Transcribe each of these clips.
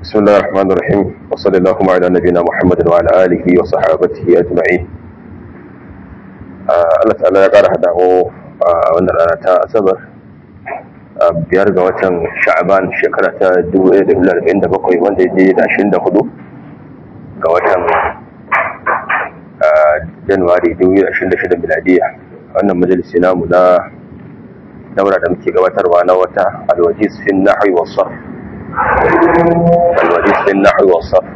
بسم الله الرحمن الرحيم وصلى اللهم على نبينا محمد وعلى آله وصحابته أجمعين Allah ta'ala ya ƙara haɗa mu a wannan rana ta asabar biyar ga watan sha'aban shekara ta 1947 wanda ya je da 24 ga watan januwari 2026 miladiya wannan majalisi namu na daura da muke gabatarwa na wata alwajis fin nahwi was sarf alwajis fin nahwi was sarf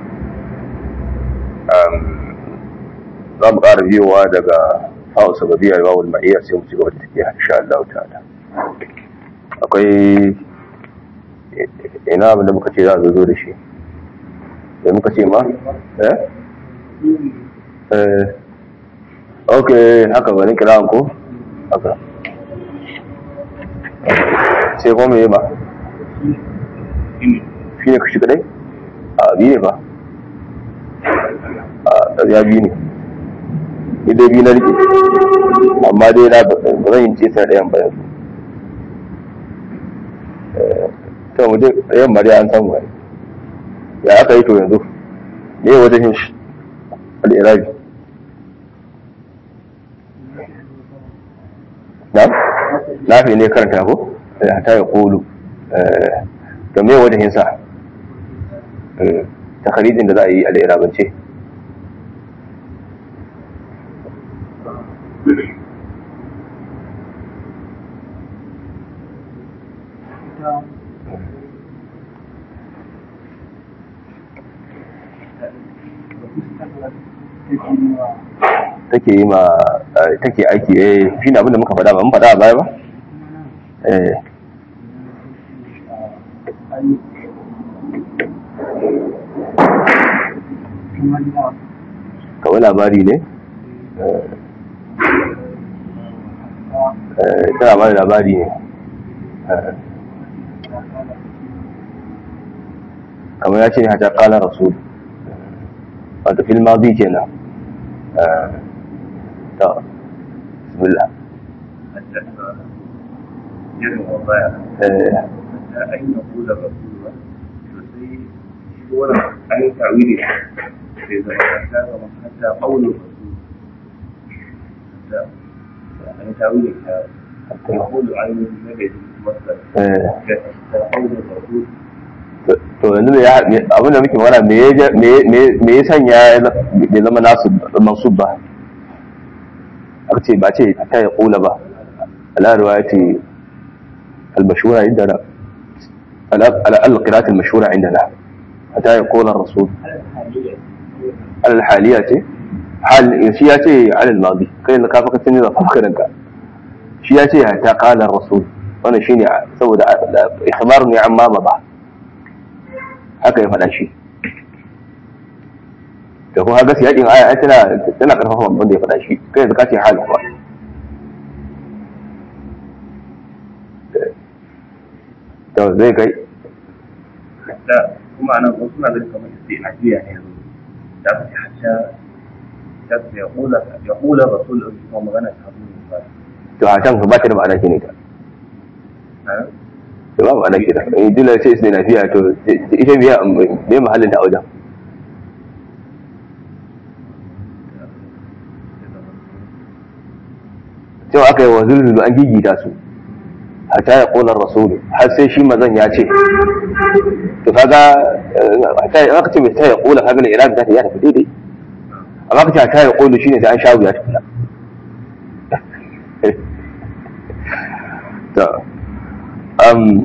za mu ƙara biyowa daga hawa sababiyar bawul ma'iyya sai mu ci gaba da tafiya insha Allah ta'ala akwai ina abin da muka ce za a zo da shi da muka ce ma eh eh ok haka bane kira ko haka sai kuma me ba shi ne kashi kadai a biyu ne ba a ya biyu ne ni dai biyu na rike amma dai na ba zan yi ce ta ɗayan bayan su ta waje ɗayan bari an samu wani ya aka yi to yanzu ne wajen yin shi al'irabi na? na fi ne karanta ko? ya ta yi kolu da me wajen yin sa ta kharijin da za a yi al'irabance take yi ma take aiki eh shine abin da muka faɗa ba mun faɗa a baya ba eh kawai labari ne tana ba da labari ne kamar ya ce ne hata kala rasul wato fil madi kenan to bismillah irin wa baya da an yi kula rasul ba to sai shi wannan an yi tawili sai zama ta zama hatta qaulur rasul da an yi tawili ta يقول عين النبي مثلا قول الرسول to yanzu me ya abin da muke magana me ya me ya sanya bai zama nasu mansub ba aka ce ba ce ta ya kula ba ala riwayati al-mashhura indana ala al-qira'at al-mashhura indana hatta ya kula rasul al-haliya ce hal shi ya ce ala al-madi kai da ka faka tuni da fakarinka shi ya ce ta kala rasul wannan shine saboda ikhbar ne amma ba haka ya faɗa shi da kuma ga siyaƙin aya tana tana karfafa babban da ya faɗa shi kai yanzu ka ce hal kuwa to zai kai da kuma anan wasu na da kamar sai ajiya ne yanzu da ka hatta da ya kula ya kula rasul kuma magana ta zo ba to a can ba ta da ma'ana ne ta da ba ma'ana ke da in dole sai su na fiya to ita biya me mahallin da a wajen cewa aka yi wa zulzulu an gigita su hatta ya ƙolar rasulu har sai shi mazan ya ce to kaga hatta ya ce mai ta ya ƙola kaga da iraq za ta ya tafi daidai amma ka ce hatta ya ƙolu shine sai an sha wuya tafi to um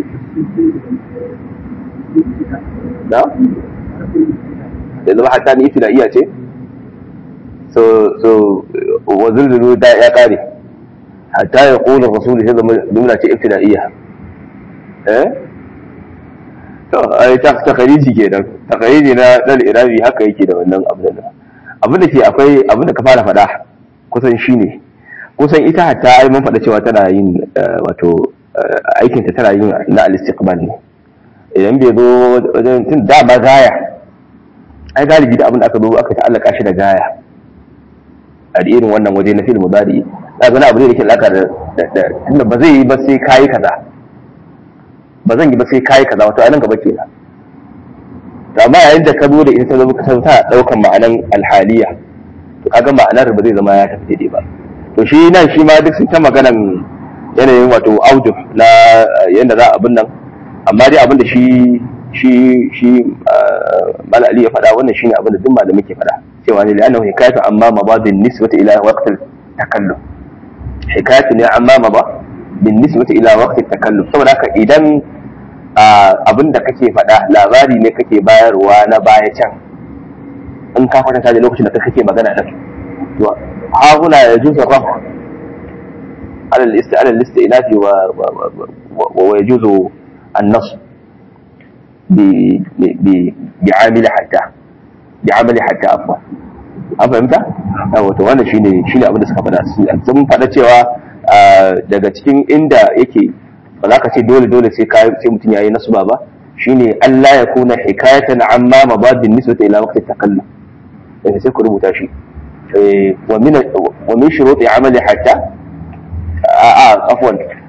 da da zama hatta ni ita da iya ce so so wa zulzulu da ya kare hatta ya kula rasulu sai zama jumla ce ibtida'iyya eh to ai ta takariji kenan takariji na dal irabi haka yake da wannan abin da abin da ke akwai abin da ka fara faɗa kusan shine kusan ita hatta ai mun faɗa cewa tana yin wato aikin ta tana yin na al-istiqbal ne idan bai zo wajen tun da ba gaya ai galibi da abin da aka zo aka ta'allaka shi da gaya a irin wannan waje na fil mudari da ga abu ne da ke alaka da tunda ba zai yi ba sai kayi kaza ba zan yi ba sai kayi kaza wato anan gaba kenan amma yayin da ka zo da ita ta zama kasar ta daukan ma'anan alhaliya to kaga ma'anar ba zai zama ya tafi daidai ba to shi nan shi ma duk sun ta maganan yanayin wato audio na yadda za a abin nan amma dai abin da shi shi shi mala ali ya faɗa wannan shine abin da duk malamai ke faɗa cewa ne la'annahu hikayatu amma mabadin nisbati ila waqt takallum hikayatu ne amma maba bin nisbati ila waqt takallum saboda haka idan abin da kake faɗa labari ne kake bayarwa na baya can in ka kwatanta da lokacin da kake magana din to ha huna yajuzu rafa على الاست على الاستئناف و... و... و... ويجوز النصب ب... ب... بعامل حتى بعمل حتى عفوا an fahimta? wato wannan shine shine abin da suka faɗa sun faɗa cewa daga cikin inda yake ba za ka ce dole dole sai ka sai mutum yayi nasba ba shine Allah ya kuna hikayatan amma mabadin nisbata ila waqti takallum sai ku rubuta shi wa min wa min shuruti amali hatta آه عفوا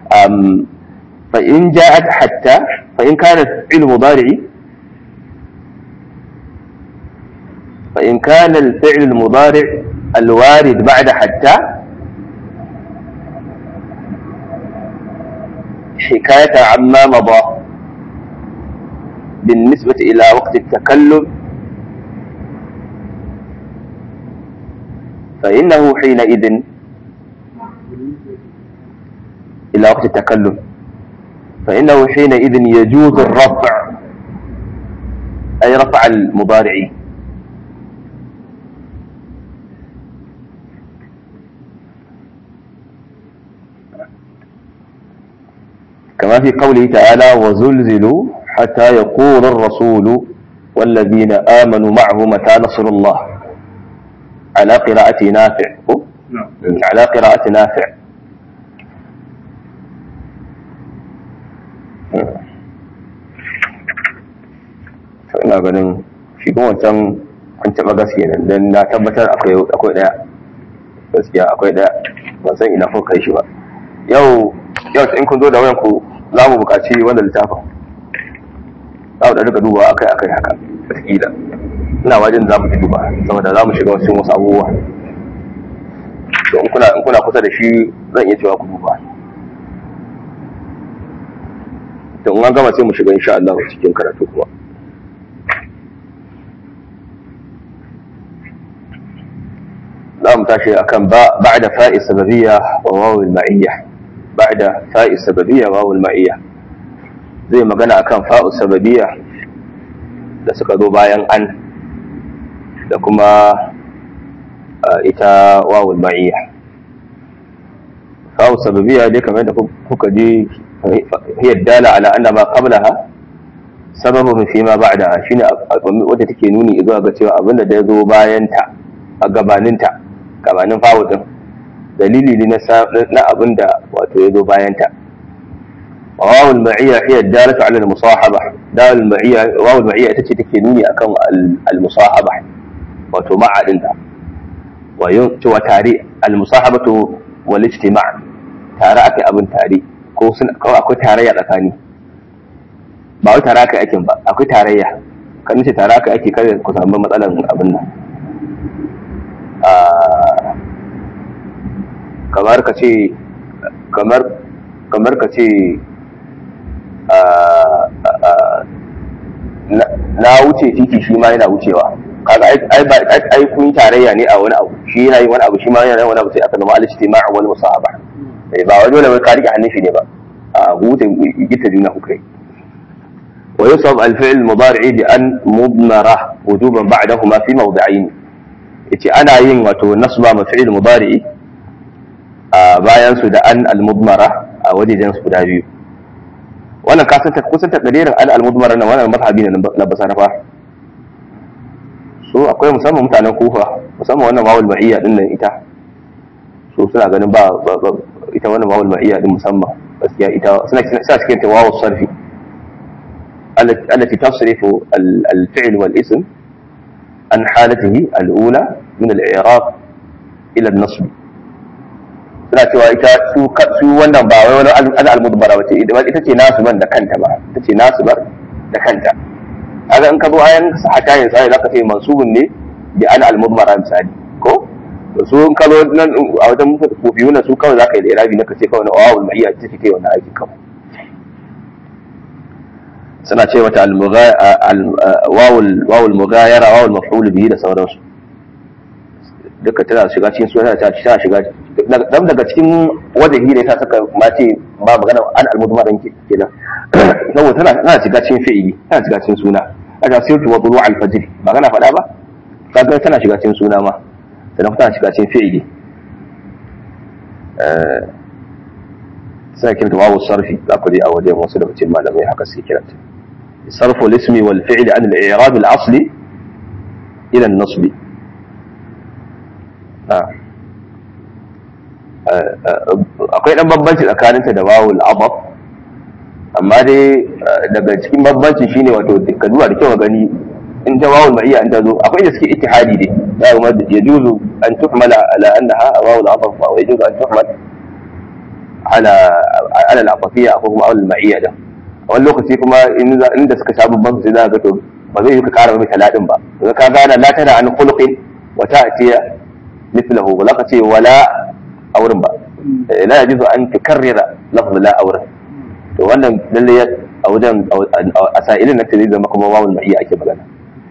فإن جاءت حتى فإن كانت فعل مضارع فإن كان الفعل المضارع الوارد بعد حتى حكاية عما مضى بالنسبة إلى وقت التكلم فإنه حينئذ إلى وقت التكلم فإنه حينئذ يجوز الرفع أي رفع المضارع كما في قوله تعالى وزلزلوا حتى يقول الرسول والذين آمنوا معه متى نصر الله على قراءة نافع على قراءة نافع ina ganin shi kuma wancan an taɓa gaske nan don na tabbatar akwai ɗaya gaskiya akwai ɗaya ban san ina kuka kai shi ba yau yau in kun zo da wayan ku za mu buƙaci wanda littafin za mu da rika duba akai akai haka wataƙila ina wajen za mu ji duba saboda za mu shiga wasu wasu abubuwa to in kuna in kuna kusa da shi zan iya cewa ku duba to in an gama sai mu shiga insha Allah cikin karatu kuma za mu tashi akan ba ba'da fa'i sababiyya wa wawul ma'iyya ba'da fa'i sababiyya wa wawul ma'iyya zai magana akan fa'u sababiyya da suka zo bayan an da kuma ita wawul ma'iyya fa'u sababiyya dai kamar da kuka ji hiya dala ala anna ma qablaha sababun fi ma ba'da shine wadda take nuni zuwa ga cewa abinda da ya zo bayan ta a gabaninta gabanin fawudin dalili ne na abin da wato ya zo bayanta wawul ma'iyya hiya dalatu ala al-musahaba dawul ma'iyya wawul ma'iyya ita ce take nuni akan al-musahaba wato ma'adin ta wa yun wa tare al-musahabatu wal ijtima' tare akai abin tare ko sun kawai akwai tarayya tsakani ba wai tare akai aikin ba akwai tarayya kan ce tare akai ake kare ku samu matsalan abin nan kamar ka ce kamar kamar ka ce na wuce titi shi ma yana wucewa kaga ai ba ai kun tarayya ne a wani abu shi yana yin wani abu shi ma yana yin wani abu sai aka zama al-ijtima' wal musahaba ba wai dole wai ka rike hannun shi ne ba a hutun gita juna kuka yi ويصب الفعل المضارع بأن مضمرة وجوبا بعدهما في موضعين yace ana yin wato nasba mafi'il mudari'i a bayan su da an al-mudmara a wajejen su guda biyu wannan ka san kusan takdirin an al-mudmara nan wannan mazhabi ne na basarafa so akwai musamman mutanen kufa musamman wannan wawul ma'iyya din nan ita so suna ganin ba ita wannan wawul ma'iyya din musamman gaskiya ita suna suna cikin ta wawul sarfi التي تصرف الفعل والاسم عن حالته الأولى من الإعراب إلى النصب suna cewa ita su wannan ba wai wani an almudbara wace ita ce nasu ban da kanta ba ita ce nasu bar da kanta kaga in ka zo ayan hatta yin sai zaka ce mansubun ne bi an al-mudmara misali ko su in ka zo nan a wajen kofiyuna su kawai zaka yi da irabi na ka ce kawai na wawul ma'iyya ce take wannan aikin kawai suna ce mata wawul mugayara wawul maf'ul bihi da sauransu duka tana shiga cikin suna ta tana shiga dan daga cikin wajahi ne ta saka ma ce ba magana an almudmarin kenan saboda tana tana shiga cikin fi'ili tana shiga cikin suna aka sirtu wa tulu al-fajr ba kana faɗa ba kaga tana shiga cikin suna ma sannan tana shiga cikin fi'ili eh sai kirta wawu sarfi za ku je a wajen wasu daga cikin malamai haka sai kiranta صرف الاسم والفعل عن الإعراب الأصلي إلى النصب akwai ɗan bambanci tsakaninta da wawul adab amma dai daga cikin bambanci shine wato ka duba da kyau gani in ta wawul ma'iyya in ta zo akwai da suke ittihadi ne ya kuma ya juzu an tuhmala ala annaha wawul adab wa ya juzu an tuhmal ala ala al-afafiyya ko kuma wawul ma'iyya da wani lokaci kuma inda suka sha babban sai za ga to ba zai yi ka kara mai talatin ba daga ka gane la tana an khuluqin wa ta'tiya mithluhu ba za ka ce wala aurin ba la yajuzu an tukarrira lafz la aurin to wannan lalle a wajen a sa'ilin nan zai zama kuma wawul ma'iyya ake magana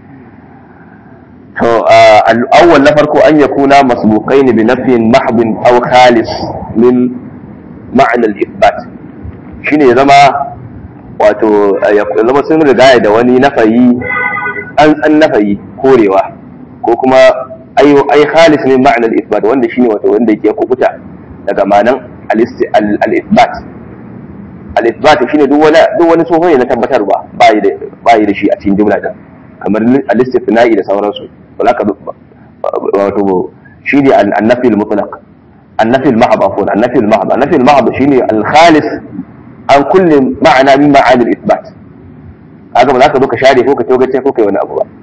to al-awwal na farko an yakuna masbuqain bi nafyin mahdin aw khalis min ma'na al-ithbat shine ya zama wato ya zama sun rigaya da wani nafayi an tsan nafayi korewa ko kuma ai ai khalis ne ma'anar isbat wanda shine wato wanda yake kubuta daga ma'anan al-isbat al-isbat shine duk wani duk wani tsoho ne na tabbatarwa ba yi da ba yi da shi a cikin jumla din kamar al-istithna'i da sauransu wala ka wato shine an-nafi al-mutlaq an-nafi al-mahd afwan an-nafi al-mahd an-nafi al-mahd shine al-khalis an kulle ma'ana min ma'anil isbat haka ba za ka zo ka share ko ka togace ko kai wani abu ba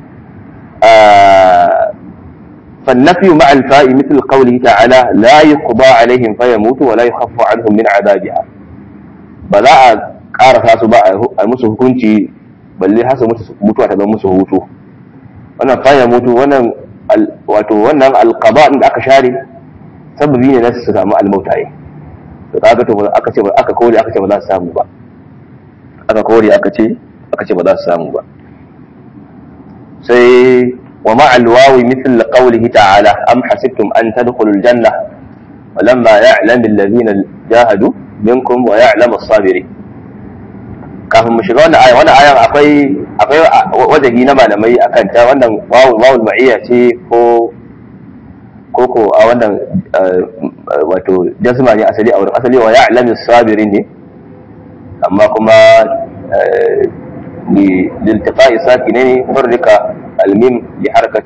فالنفي مع الفاء مثل قوله تعالى لا يقضى عليهم فيموتوا ولا يخف عنهم من عذابها بلا ƙara su ba a musu hukunci balle hasa mutuwa ta zama musu hutu wannan faya mutu wannan wato wannan alqaba da aka share sababi ne na su samu almautaye to kaga to aka ce aka kore aka ce ba za su samu ba aka kore aka ce aka ce ba za su samu ba sai wa ma alwawi mithl qawlihi ta'ala am hasibtum an tadkhulul janna walamma ya'lam alladhina jahadu minkum wa ya'lam as-sabirin kafin mu shiga wannan aya wannan ayan akwai akwai wajahi na malamai akan ta wannan wawul wawul ma'iyya ce ko koko a wannan wato jazma ne asali a wurin asali wa ya'lamu sabirin ne amma kuma li liltiqa'i sakinain farrika الميم بحركة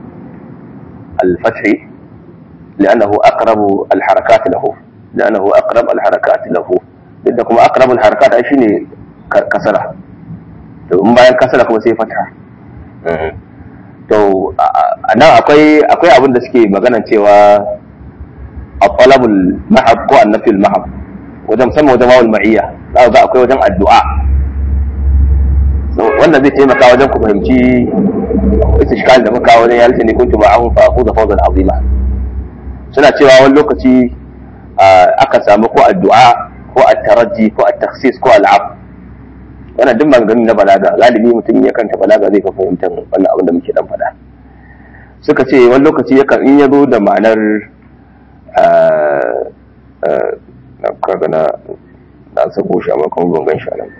الفتح لأنه أقرب الحركات له لأنه أقرب الحركات له لأنكم أقرب الحركات أي شيء كسرة ثم bayan kasara kuma sai fata to nan akwai akwai abin da suke magana cewa at-talabul mahab ko annafil mahab wajen musamman wajen wawul ma'iyya za ga akwai wajen addu'a wannan zai taimaka wajen ku fahimci istishkal da muka wajen ya ne kuntu ma'ahum fa aquza fawzan azima suna cewa wani lokaci aka samu ko addu'a ko at-taraji ko at-takhsis ko al-ab wannan duk maganganun na balaga galibi mutum ya kanta balaga zai fa fahimtar wannan abin da muke dan faɗa suka ce wani lokaci yakan in ya zo da ma'anar na kaga na na sako shi amma kuma ban gan shi nan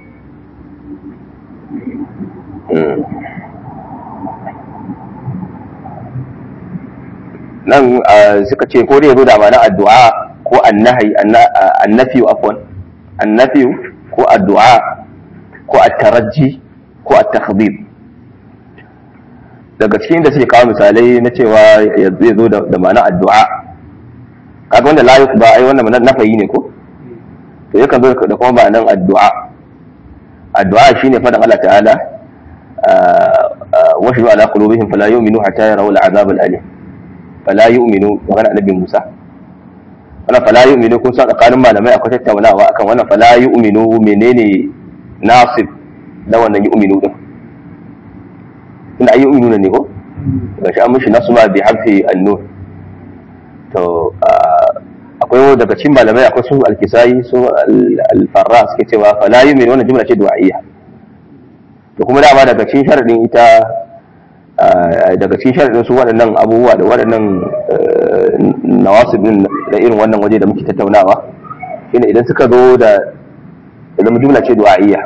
nan suka ce ko dai zo da ma'ana addu'a ko annahi annafi afwan annafi ko addu'a ko at-tarajji ko at-takhdhib daga cikin da suke kawo misalai na cewa zai zo da ma'ana addu'a kaga wanda la ba ai wannan nafayi ne ko to yakan zo da kuma ma'anan addu'a addu'a shine fadan Allah ta'ala washu ala qulubihim fala yu'minu hatta yarawul azab al-alim fala yu'minu magana annabi Musa wannan fala yu'minu kun san tsakanin malamai akwai tattaunawa akan wannan fala yu'minu menene nasib da wannan yu'minu din tunda ayi nuna ne ko gashi an mishi nasu ma bi harfi annur to akwai daga cikin malamai akwai su alkisai su alfarra suke cewa fala yumin wannan jumla ce du'a'iyya to kuma dama daga cikin sharadin ita daga cikin sharadin su waɗannan abubuwa da waɗannan nawasibin da irin wannan waje da muke tattaunawa shine idan suka zo da zama jumla ce du'a'iyya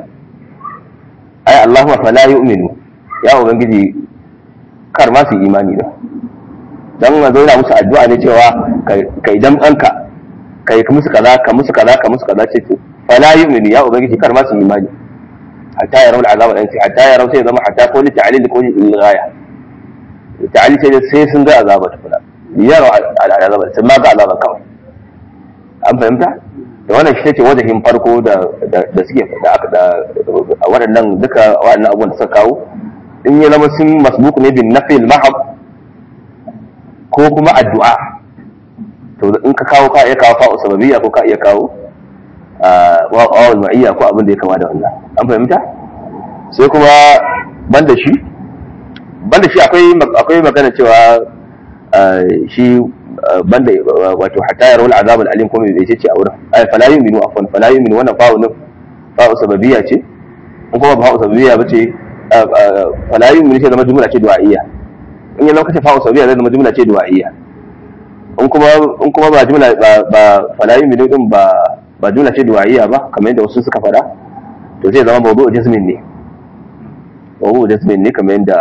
ai Allahumma fala yu'minu ya ubangiji kar ma su imani da dan zo yana musu addu'a ne cewa kai dan ɗanka kai ka musu kaza ka musu kaza ka musu kaza ce to fala yu'minu ya ubangiji kar ma su imani hatta ya rawul azaba dan hatta ya rawu sai zama hatta ko li ta'lil ko li ghaya ta'lil sai sai sun ga azaba tukuna yaro azaba sun ma ga azaba kawai an fahimta da wannan shi ce wajahin farko da da suke da aka da waɗannan duka waɗannan abubuwan da suka kawo in ya zama sun masbuku ne bin nafil mahab ko kuma addu'a to in ka kawo ka iya kawo fa'u sababiyya ko ka iya kawo wa'awul ma'iyya ko abin da ya kama da wannan an fahimta sai kuma banda shi banda shi akwai akwai magana cewa shi banda wato hatta yarawul azab al-alim kuma bai ce a wurin ay fala yu'minu afwan fala yu'minu wannan fa'u ne fa'u sababiyya ce in kuma fa'u sababiyya bace fala yu'minu sai zama jumla ce du'a'iyya in ya lokaci fa'u sababiyya zai zama jumla ce du'a'iyya in kuma in kuma ba jumla ba ba fala yu'minu din ba ba jumla ce du'a'iyya ba kamar yadda wasu suka faɗa to zai zama mawdu'u jazmin ne mawdu'u jazmin ne kamar yadda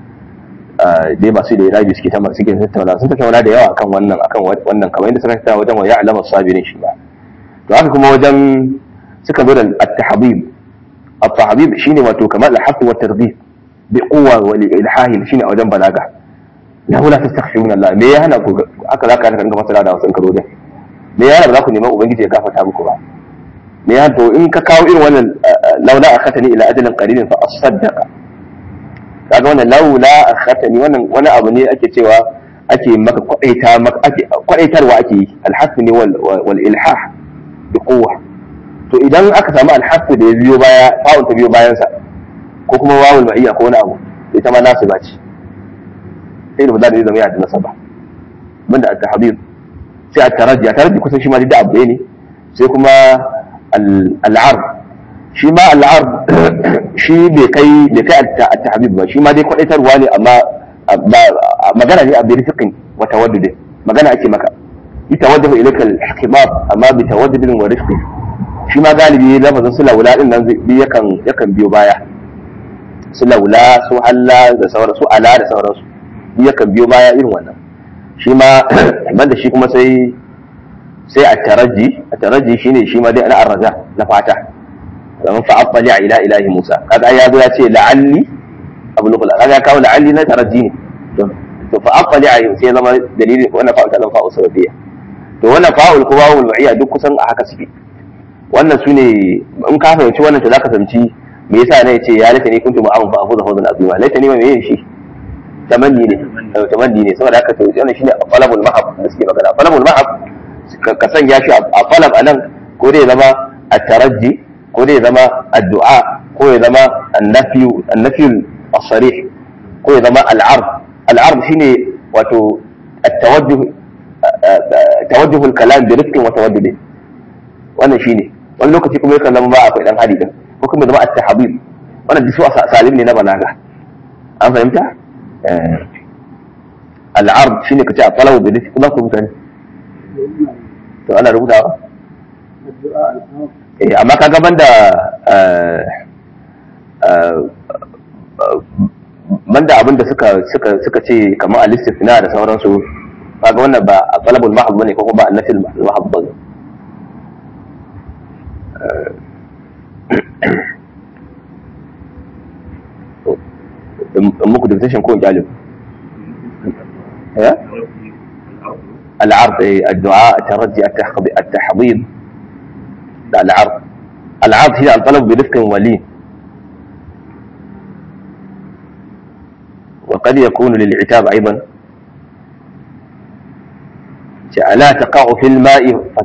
dai masu da irabi suke ta suke tattauna sun tattauna da yawa akan wannan akan wannan kamar yadda suka tattauna wajen wa ya'lamu sabirin shi ba to haka kuma wajen suka zo da at-tahbib at-tahbib shine wato kamar al-haqqu wa targhib bi quwwa wa ilhahi shine a wajen balaga la la tastaghfiruna Allah me ya hana ku haka zaka ka rinka fasara da wasan karo da me ya hana ba za ku neman ubangiji ya gafarta muku ba me ya to in ka kawo irin wannan laula akhatani ila ajalin qaribin fa asaddaqa kaga wannan laula akhatani wannan wani abu ne ake cewa ake maka kwadaita maka ake kwadaitarwa ake yi alhasu ne wal wal ilhah bi quwwa to idan aka samu alhasu da ya biyo baya fa'un ta biyo bayan sa ko kuma wawul ma'iyya ko wani abu ita ma nasu bace sai da ba za da zama ya da nasaba banda at-tahbib sai at-taraji at-taraji kusan shi ma da abu ne sai kuma al-ard shi ma al-ard shi bai kai bai kai at-tahbib ba shi ma dai kwadaitarwa ne amma magana ne a bi rifiqin wa tawaddud magana ake maka ita wajhu ilayka al-hikmab amma bi tawaddud wa rifqi shi ma galibi lafazin su laula din nan yakan yakan biyo baya su laula su halla da sauran su ala da sauransu yakan biyo baya irin wannan shi ma banda shi kuma sai sai a taraji a taraji shine shi ma dai ana arraja na fata zaman fa afali ila ilahi musa kaga ya zo ya ce la'alli abu lukula kaga ya kawo la'alli na taraji ne to fa afali ayi sai zama dalilin wannan fa'ul ta zama fa'ul sababiyya to wannan fa'ul ko wawul ma'iyya duk kusan a haka suke wannan su ne in ka fahimci wannan to zaka fahimci me yasa ne yace ya laita ni kuntu ma'amun fa afuza fawzan azima laita ni ma me yin shi tamanni ne tamanni ne saboda haka to wannan shine falabul mahab da suke magana falabul mahab ka sanya shi a falab anan ko dai zama at-tarajji ko dai zama addu'a ko ya zama annafi annafi as-sarih ko ya zama al-ard al-ard shine wato at-tawajjuh tawajjuh al-kalam bi rifqin wa tawaddud wannan shine wani lokaci kuma yakan zama ba akwai dan hadi din ko kuma zama at-tahbib wannan disu salim ne na balaga an fahimta al'ard shine kace a talabu da nufi kuma ku mutane to ana rubutawa eh amma ka gaban da banda abin da suka suka suka ce kamar al-istifna da sauransu kaga wannan ba a talabul mahab bane ko ba annafil mahab bane muku dictation ko jalib العرض الدعاء الترجي التحضيض العرض العرض هي الطلب برفق ولين وقد يكون للعتاب ايضا لا تقع في الماء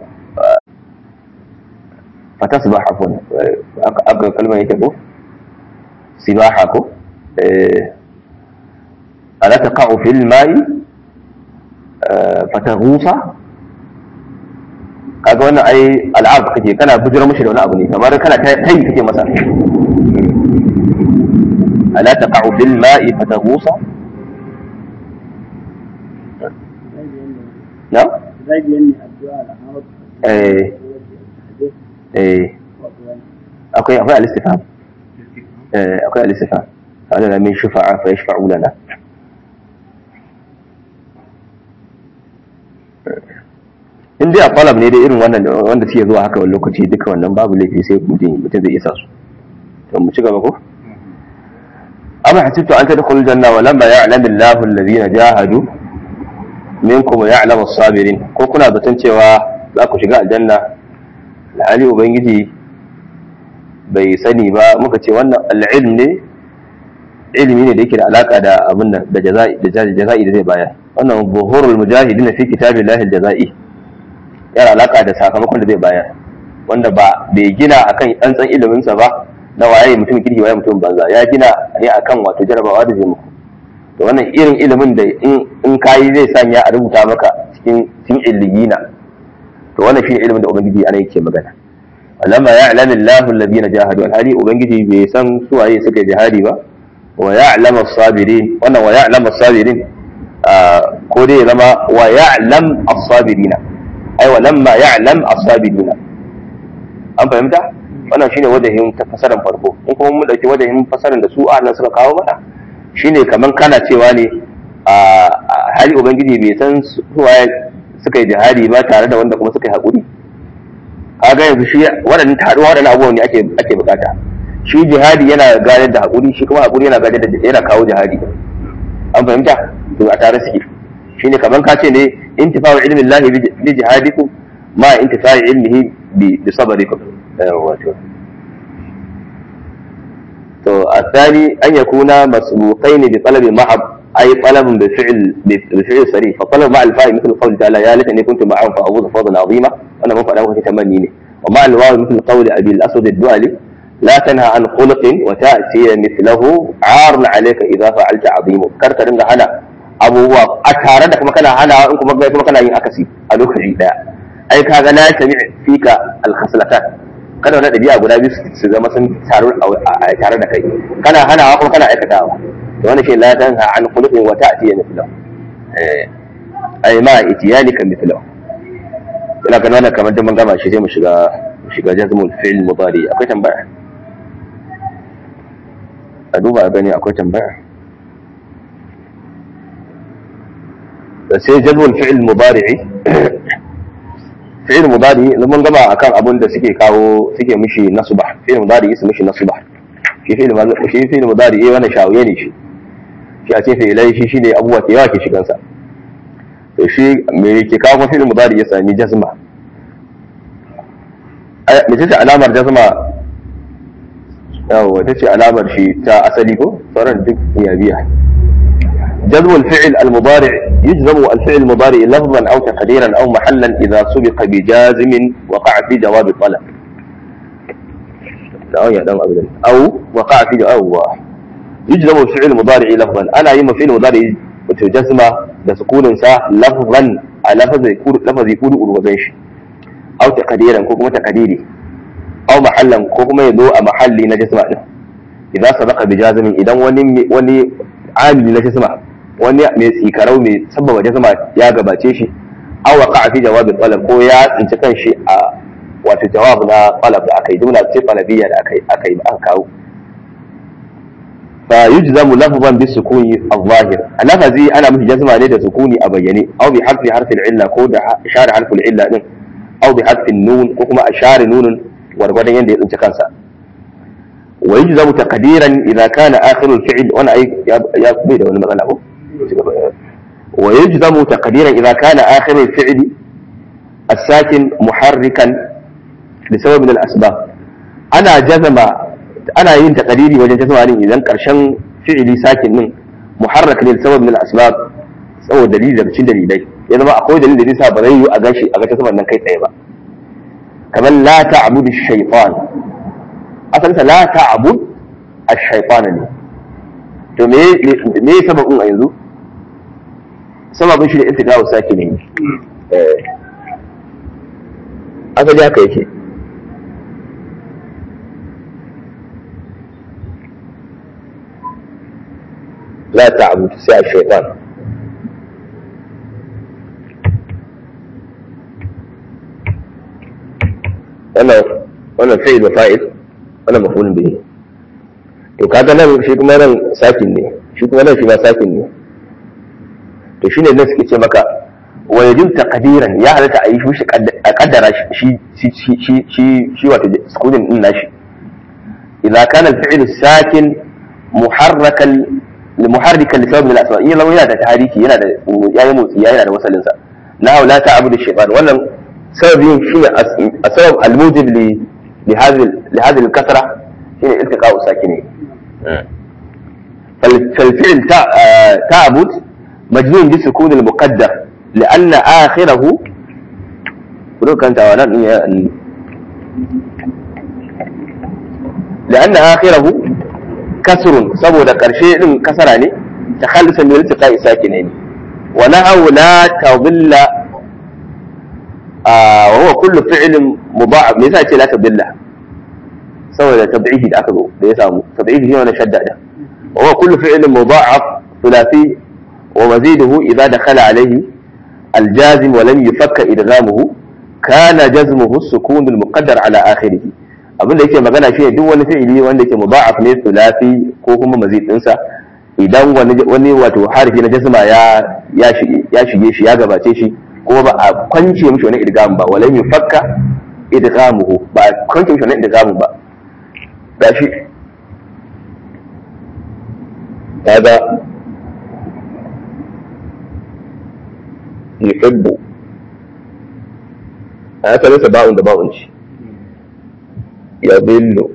فتصبح عفوا اقرا كلمه يتبو سباحه ala taqa'u fil ma'i fataghusa kaga wannan ai al'ab kake kana bujira mushi da wani abu ne kamar kana tayi kake masa ala taqa'u fil ma'i fataghusa na eh eh akwai akwai al-istifham eh akwai al-istifham hada la min shufa'a fa yashfa'u lana in dai a falab ne dai irin wannan wanda suke zuwa haka wani lokaci duka wannan babu laifi sai mutum mutum zai isa su to mu ci gaba ko amma hasibtu an tadkhulu janna wa lamma ya'lamu Allahu alladhina jahadu minkum wa ya'lamu as-sabirin ko kuna zaton cewa za ku shiga aljanna alhali ubangiji bai sani ba muka ce wannan al'ilm ne ilimi ne da yake da alaka da abin nan da jaza'i da jaza'i da zai bayar wannan buhurul mujahidin fi kitabillahi al-jaza'i yana alaka da sakamakon da zai bayar wanda ba bai gina akan tsantsan ilimin sa ba na waye mutum kirki waye mutum banza ya gina ne akan wato jarabawa da zai muku to wannan irin ilimin da in kayi zai sanya a rubuta maka cikin cikin illigina to wannan shine ilimin da ubangiji ana yake magana lamma ya'lamu Allahu alladhina jahadu alhali ubangiji bai san su waye suka jihadi ba wa ya'lamu as-sabirin wannan wa ya'lamu as-sabirin ko dai zama wa ya'lam as-sabirina ai wa lamma ya'lam as-sabirina an fahimta wannan shine wajahin fasaran farko in kuma mun dauki wajahin fasaran da su ahlan suka kawo mana shine kaman kana cewa ne a hali ubangiji bai san su waye suka yi jihadi ba tare da wanda kuma suka yi haƙuri kaga yanzu shi waɗannan taruwa waɗannan abubuwan ne ake ake bukata shi jihadi yana gadar da haƙuri shi kuma haƙuri yana gadar da yana kawo jihadi an fahimta to a tare suke shine kaman ka ce ne intifa'u ilmi Allah bi jihadikum ma intifa'u ilmihi bi sabrikum wato to الثاني أن يكون مسبوقين بطلب محض أي طلب بفعل بفعل صريح فطلب مع الفاء مثل قول تعالى يا ليتني كنت معهم فأفوز فوزا عظيما أنا مفعل أول تمنيني ومع الواو مثل قول أبي الأسود الدؤلي لا تنهى عن خلق وتأتي مثله عار عليك إذا فعلت عظيم كرت رنga hana abubuwa a tare da kuma kana hana in kuma kai kuma kana yin akasi a lokaci daya ai kaga la sami fika al-khaslatan kada wani dabi'a guda biyu su zama sun taru a tare da kai kana hanawa kuma kana aikatawa to wannan shi la tanha an khuluqin wa ta'ti mithlahu eh ai ma itiyanika mithlahu ina ganin wannan kamar mun gama shi sai mu shiga mu shiga jazmul fi'l mudari akwai tambaya a duba a gani akwai tambaya da sai jazmul fi'l mudari fi'l mudari mun gama akan abun da suke kawo suke mishi nasba fi'l mudari su mishi nasba shi fi'l shi fi'l mudari eh wannan shawiye ne shi shi a ce fi'ilai shi shine abubuwa ke yawa ke shigan sa to shi me ke kawo fi'l mudari ya sami jazma me ce alamar jazma yawa ta ce alamar shi ta asali ko sauran duk ya biya جذب الفعل المضارع يجزم الفعل المضارع لفظا او تقديرا او محلا اذا سبق بجازم وقع في جواب الطلب لا يا دم ابدا او وقع في جواب يجزم الفعل المضارع لفظا انا يما فعل مضارع وتجزم بسكون سا لفظا على لفظ يكون لفظ يكون urwazan shi او تقديرا ko kuma تقديري او محلا ko kuma yazo a mahalli na jazma din idan sabaqa bi jazimin idan wani wani amili na jazma wani mai tsikarau mai sababa jazma ya gabace shi aw waqa fi jawabin talab ko ya tsinci kanshi a wato jawab na talab da akai jumla ce talabiyya da akai akai aka kawo fa yujzamu lafzan bi sukuni al-zahir lafazi ana mishi jazma ne da sukuni a bayyane aw bi harfi harfi illa ko da share harfi illa din aw bi harfi nun ko kuma a share nunun gwargwadon yanda ya tsinci kansa wa yujzamu taqdiran idza kana akhirul fi'l wana ai ya bai da wani matsala ko ويجزم تقديرا إذا كان آخر الفعل الساكن محركا لسبب من الأسباب أنا جزم أنا ين تقديري وجن جزم عليه إذا كرشن فعلي ساكن من محرك لسبب من الأسباب سوى دليل daga cikin dalilai ya zama akwai dalilin da zai sa ba zai yi a gashi a ga saman nan kai tsaye ba kamar la ta'budu shaytan asalin la ta'bud ash-shaytan ne to me me sababin a yanzu sababin shi da iltiqa'u sakinin eh asali haka yake لا تعبد ساء الشيطان wannan wannan fi'il da fa'il wannan mafulun bihi to kaga nan shi kuma nan sakin ne shi kuma nan shi ma sakin ne to shine nan suke ce maka wa yajib taqdiran ya halatta a yi shi a kaddara shi shi shi shi shi wato sukunin din nashi idza kana al-fi'l sakin muharrakan muharrikan li sabab min al-asma in yana yana da tahriki yana da yayi motsi yana da wasalin sa na la ta'budu shaytan wannan sababin shine asbab al-mujib li li hadhihi li hadhihi al-kasra shine iltiqa'u sakini فالفعل تعبد مجنون بسكون المقدر لأن آخره ولو كانت لأن آخره كسر سبو da ƙarshe ɗin kasara ne ta khalisan min iltiqa'i sakinaini wa nahaw la tadilla wa huwa kullu fi'lin mudha'af me yasa ce la tadilla saboda tab'ihi da aka zo da ya samu tab'ihi ne wannan shadda da wa huwa kullu fi'lin mudha'af thulathi wa maziduhu idha dakhala alayhi الجازم ولم يفك إدغامه كان جزمه السكون المقدر على آخره abin da yake magana shi duk wani fi'ili wanda yake mudha'af ne thulathi ko kuma mazid dinsa idan wani wani wato harfi na jazma ya ya shige ya shige shi ya gabace shi kuma ba a kwance mishi wani idgam ba walam yufakka idgamuhu ba a kwance mishi wani idgam ba gashi kaga yuhibbu a ya sa ba'un da ba'un ce yadillu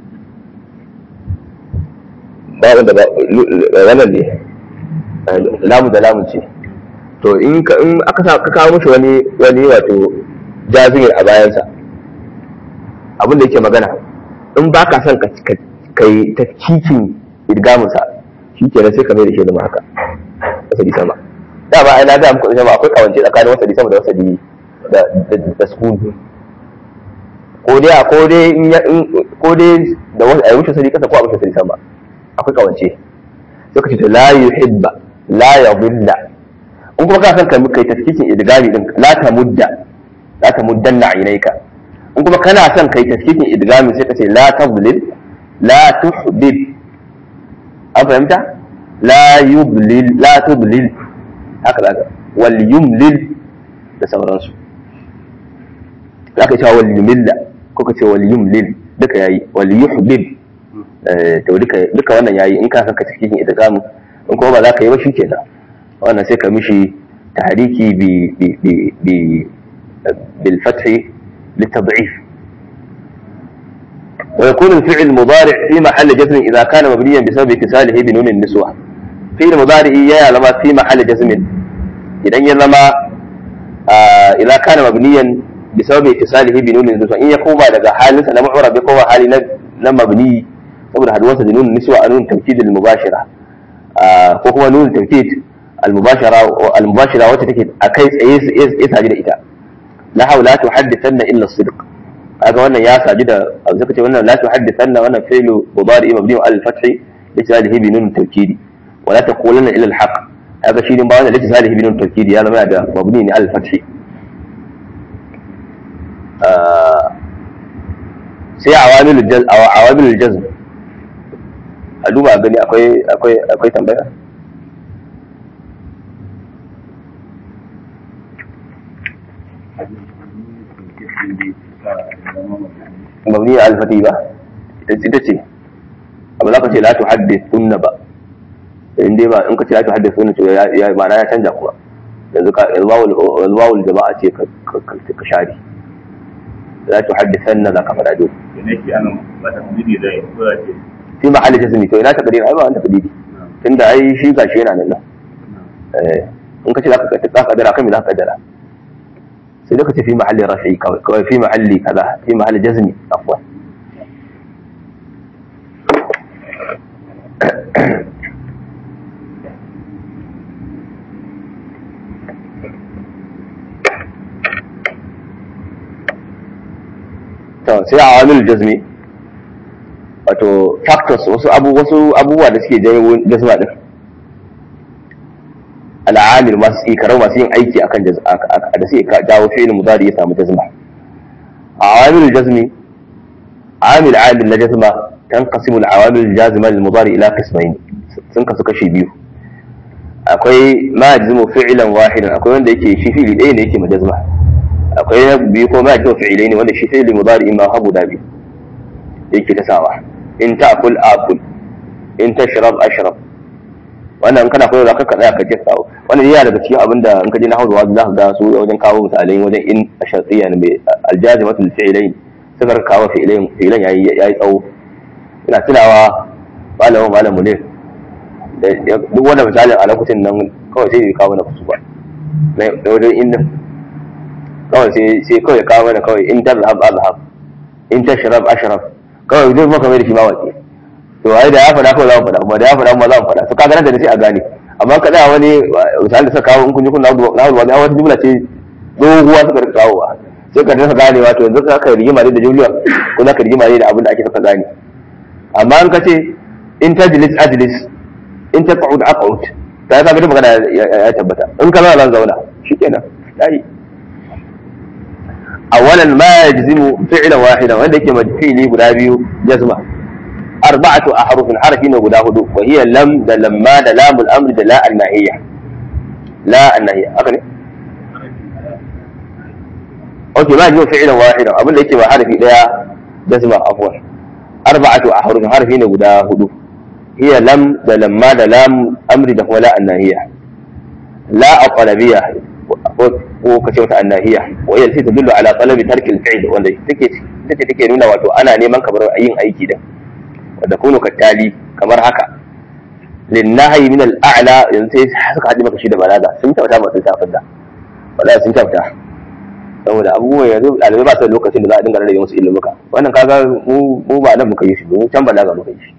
ba'un da wannan ne lamu da lamu ce to in aka sa ka kawo mishi wani wani wato jazir a bayansa abin da yake magana in ba ka son ka kai ta cikin idgamunsa shi kenan sai ka mai da shi zama haka asali sama da ba na ga muku sama akwai kawance tsakanin wasali sama da wasali da da sukun ko dai ko dai in ko dai da wasu ayi wuce sadi kasa ko a wuce sadi sama akwai kawance sai ka ce to la yuhibba la yadilla in kuma ka san ka kai tafkikin idgami din la tamudda la tamuddanna aynayka in kuma kana son kai tafkikin idgami sai ka ce la tadlil la tuhdib an fahimta la yublil la tudlil haka zaka wal yumlil da sauransu zaka cewa wal yumilla ko ka ce wal yumlil duka yayi wal yuhbib to duka duka wannan yayi in ka san ka cikin idgamu in kuma ba za ka yi ba shikenan wannan sai ka mishi tahriki bi bi bi bi bil fath للتضعيف ويكون الفعل المضارع في محل جزم إذا كان مبنيا بسبب اتصاله بنون النسوة فعل مضارع يا لما في محل جزم إذا لما آه إذا كان مبنيا بسبب اتصاله بنون النسوة إن يقوم بعد حال مثلا معرب يقوم حال لما مبني saboda haduwarsa da nunin niswa a nunin tawkid al-mubashira ko kuma nunin tawkid al-mubashira al-mubashira wacce take a kai tsaye ya saji da ita la haula tuhaddithanna illa as-sidq kaga wannan ya saji da abu zaka ce wannan la tuhaddithanna wannan fi'lu mudari mabni ala al-fath litisalihi bi nunin tawkid wa la taqulanna ila al-haqq kaga shi ne ba wannan litisalihi bi nunin tawkid ya zama da mabni ne ala al-fath sai awamilul jazm a duba gani akwai akwai akwai tambaya mabni al-fati ba ita ce abu za ka ce la tuhaddithunna ba in dai ba in ka ce la tuhaddithunna to ya ma'ana ya canja kuma yanzu ka yanzu wawul jama'a ce ka share la tuhaddithanna za ka fada dole nake ana ba ta miji da ya kula ce fi mahalli jazmi to ina takdir ai ba wanda takdiri tunda ai shi gashi yana nan eh in ka ce zaka ka ka kadara kai me zaka kadara sai da ka ce fi mahalli rafi kawai kawai fi mahalli kaza fi mahalli jazmi afwan sai awamil jazmi wato factors wasu abu wasu abubuwa da suke janyo jazma din al'amil masu ikarau masu yin aiki akan da suke jawo fi'il mudari ya samu jazma awamil jazmi amil amil na jazma tanqasimu al-awamil jazima lil mudari ila qismayn sun kasu kashi biyu akwai ma yajzimu fi'lan wahidan akwai wanda yake shi fi'ili ɗaya ne yake majazma akwai na biyu ko ma yajzimu fi'ilai ne wanda shi fi'ili mudari ma habu da biyu yake ta sawa in ta'kul akul in tashrab ashrab wannan in kana koyo za ka tsaya ka je kawo wannan yana daga cikin abin da in ka je na hausa za ka ga su wajen kawo misalai wajen in ashartiya ne mai aljazimatul fi'ilain suka kawo fi'ilain fi'ilan yayi yayi tsawo ina tunawa malamin malamu ne duk wanda misalin a lokacin nan kawai sai ya kawo mana kusu ba na wajen inda kawai sai kawai kawo mana kawai in ta zahab azhab in ta sharab ashraf kawai zai maka mai da shi ma wace to ai da ya faɗa kawai za mu faɗa kuma da ya faɗa kuma za mu faɗa to kaga nan da sai a gane amma ka da wani misali da suka kawo in kun ji kun na hudu wani wata jumla ce doguwa suka rika kawowa sai ka rasa ganewa to yanzu ka rigima ne da jumla ko za ka rigima ne da abin da ake saka gane amma in ka ce in tajlis ajlis in ta ƙa'ud aq'ud ta ga da magana ya tabbata in ka zama zauna shikenan dai awalan ma yajzimu fi'lan wahidan wanda yake fi'li guda biyu jazma arba'atu ahrufin harfi ne guda hudu wa hiya lam da lamma da lamul amri da la annahiyya la annahiyya haka ne okay ma yajzimu fi'lan wahidan abin da yake ba harfi daya jazma afwan arba'atu ahrufin harfi ne guda hudu هي لم ده لما ده لام امر ده ولا الناهيه لا الطلبيه وكتي متى الناهيه وهي التي تدل على طلب ترك الفعل wanda take take take nuna wato ana neman kamar yin aiki da wanda kunu kattali kamar haka linnahi min al-a'la yanzu sai suka haɗi maka shi da balaga sun tauta masu safin da wala sun tauta saboda abubuwan yanzu ɗalibai ba su da lokacin da za a dinga rarrage musu ilimuka wannan kaga mu ba nan muka yi shi mu can balaga muka yi shi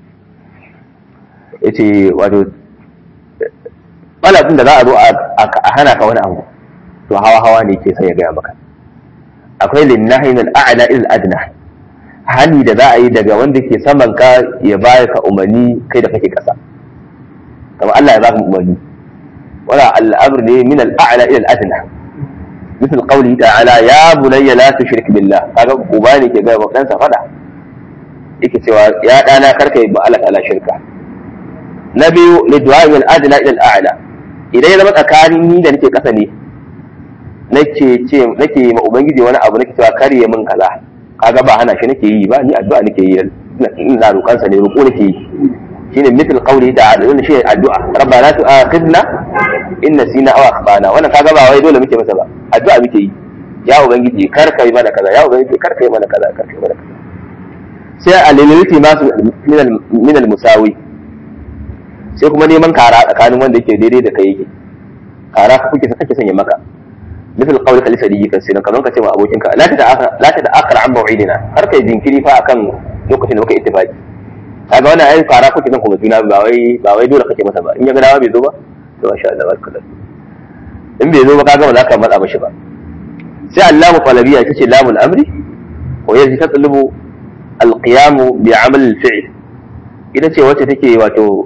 ya ce wato ɓalafin da za a zo a hana ka wani abu to hawa hawa ne ke sai ya gaya maka akwai linnahi min al'a'la il adna hani da za a yi daga wanda ke saman ka ya baya ka umarni kai da kake kasa kamar Allah ya baka umarni wala al'amr ne min al'a'la ila al'adna مثل قوله تعالى يا بني لا تشرك بالله kaga uba ne ke ga ɗansa fada yake cewa ya ɗana karka yi ba Allah ta'ala shirka na biyu liddu'a min adna ila al'ala idan ya zama tsakanin ni da nake kasa ne nake ce nake ma ubangiji wani abu nake cewa kare min kaza kaga ba hana shi nake yi ba ni addu'a nake yi ina roƙan sa ne roƙo nake yi shine mithl qawli ta'ala wannan shi addu'a rabbana tu'akhidna in nasina aw akhtana wannan kaga ba wai dole muke masa ba addu'a muke yi ya ubangiji kar kai mana kaza ya ubangiji kar kai mana kaza kar kai mana kaza sai aliliti masu min al-musawi sai kuma neman kara tsakanin wanda yake daidai da kai yake kara ka kuke kake sanya maka misal qawli ka lisadi kan sai kamar ka ce ma abokinka la ta la ta akhar an maw'idina har kai jinkiri fa akan lokacin da muka ittifaki kaga wannan ai kara kuke son kuma juna ba wai ba wai dole kake masa ba in ya ga dawa bai zo ba to masha Allah barka in bai zo ba kaga ba za ka matsa mashi ba sai allamu talabiya ita ce lamul amri wa yaji tatlubu alqiyamu bi amal al-fi'l ita ce wacce take wato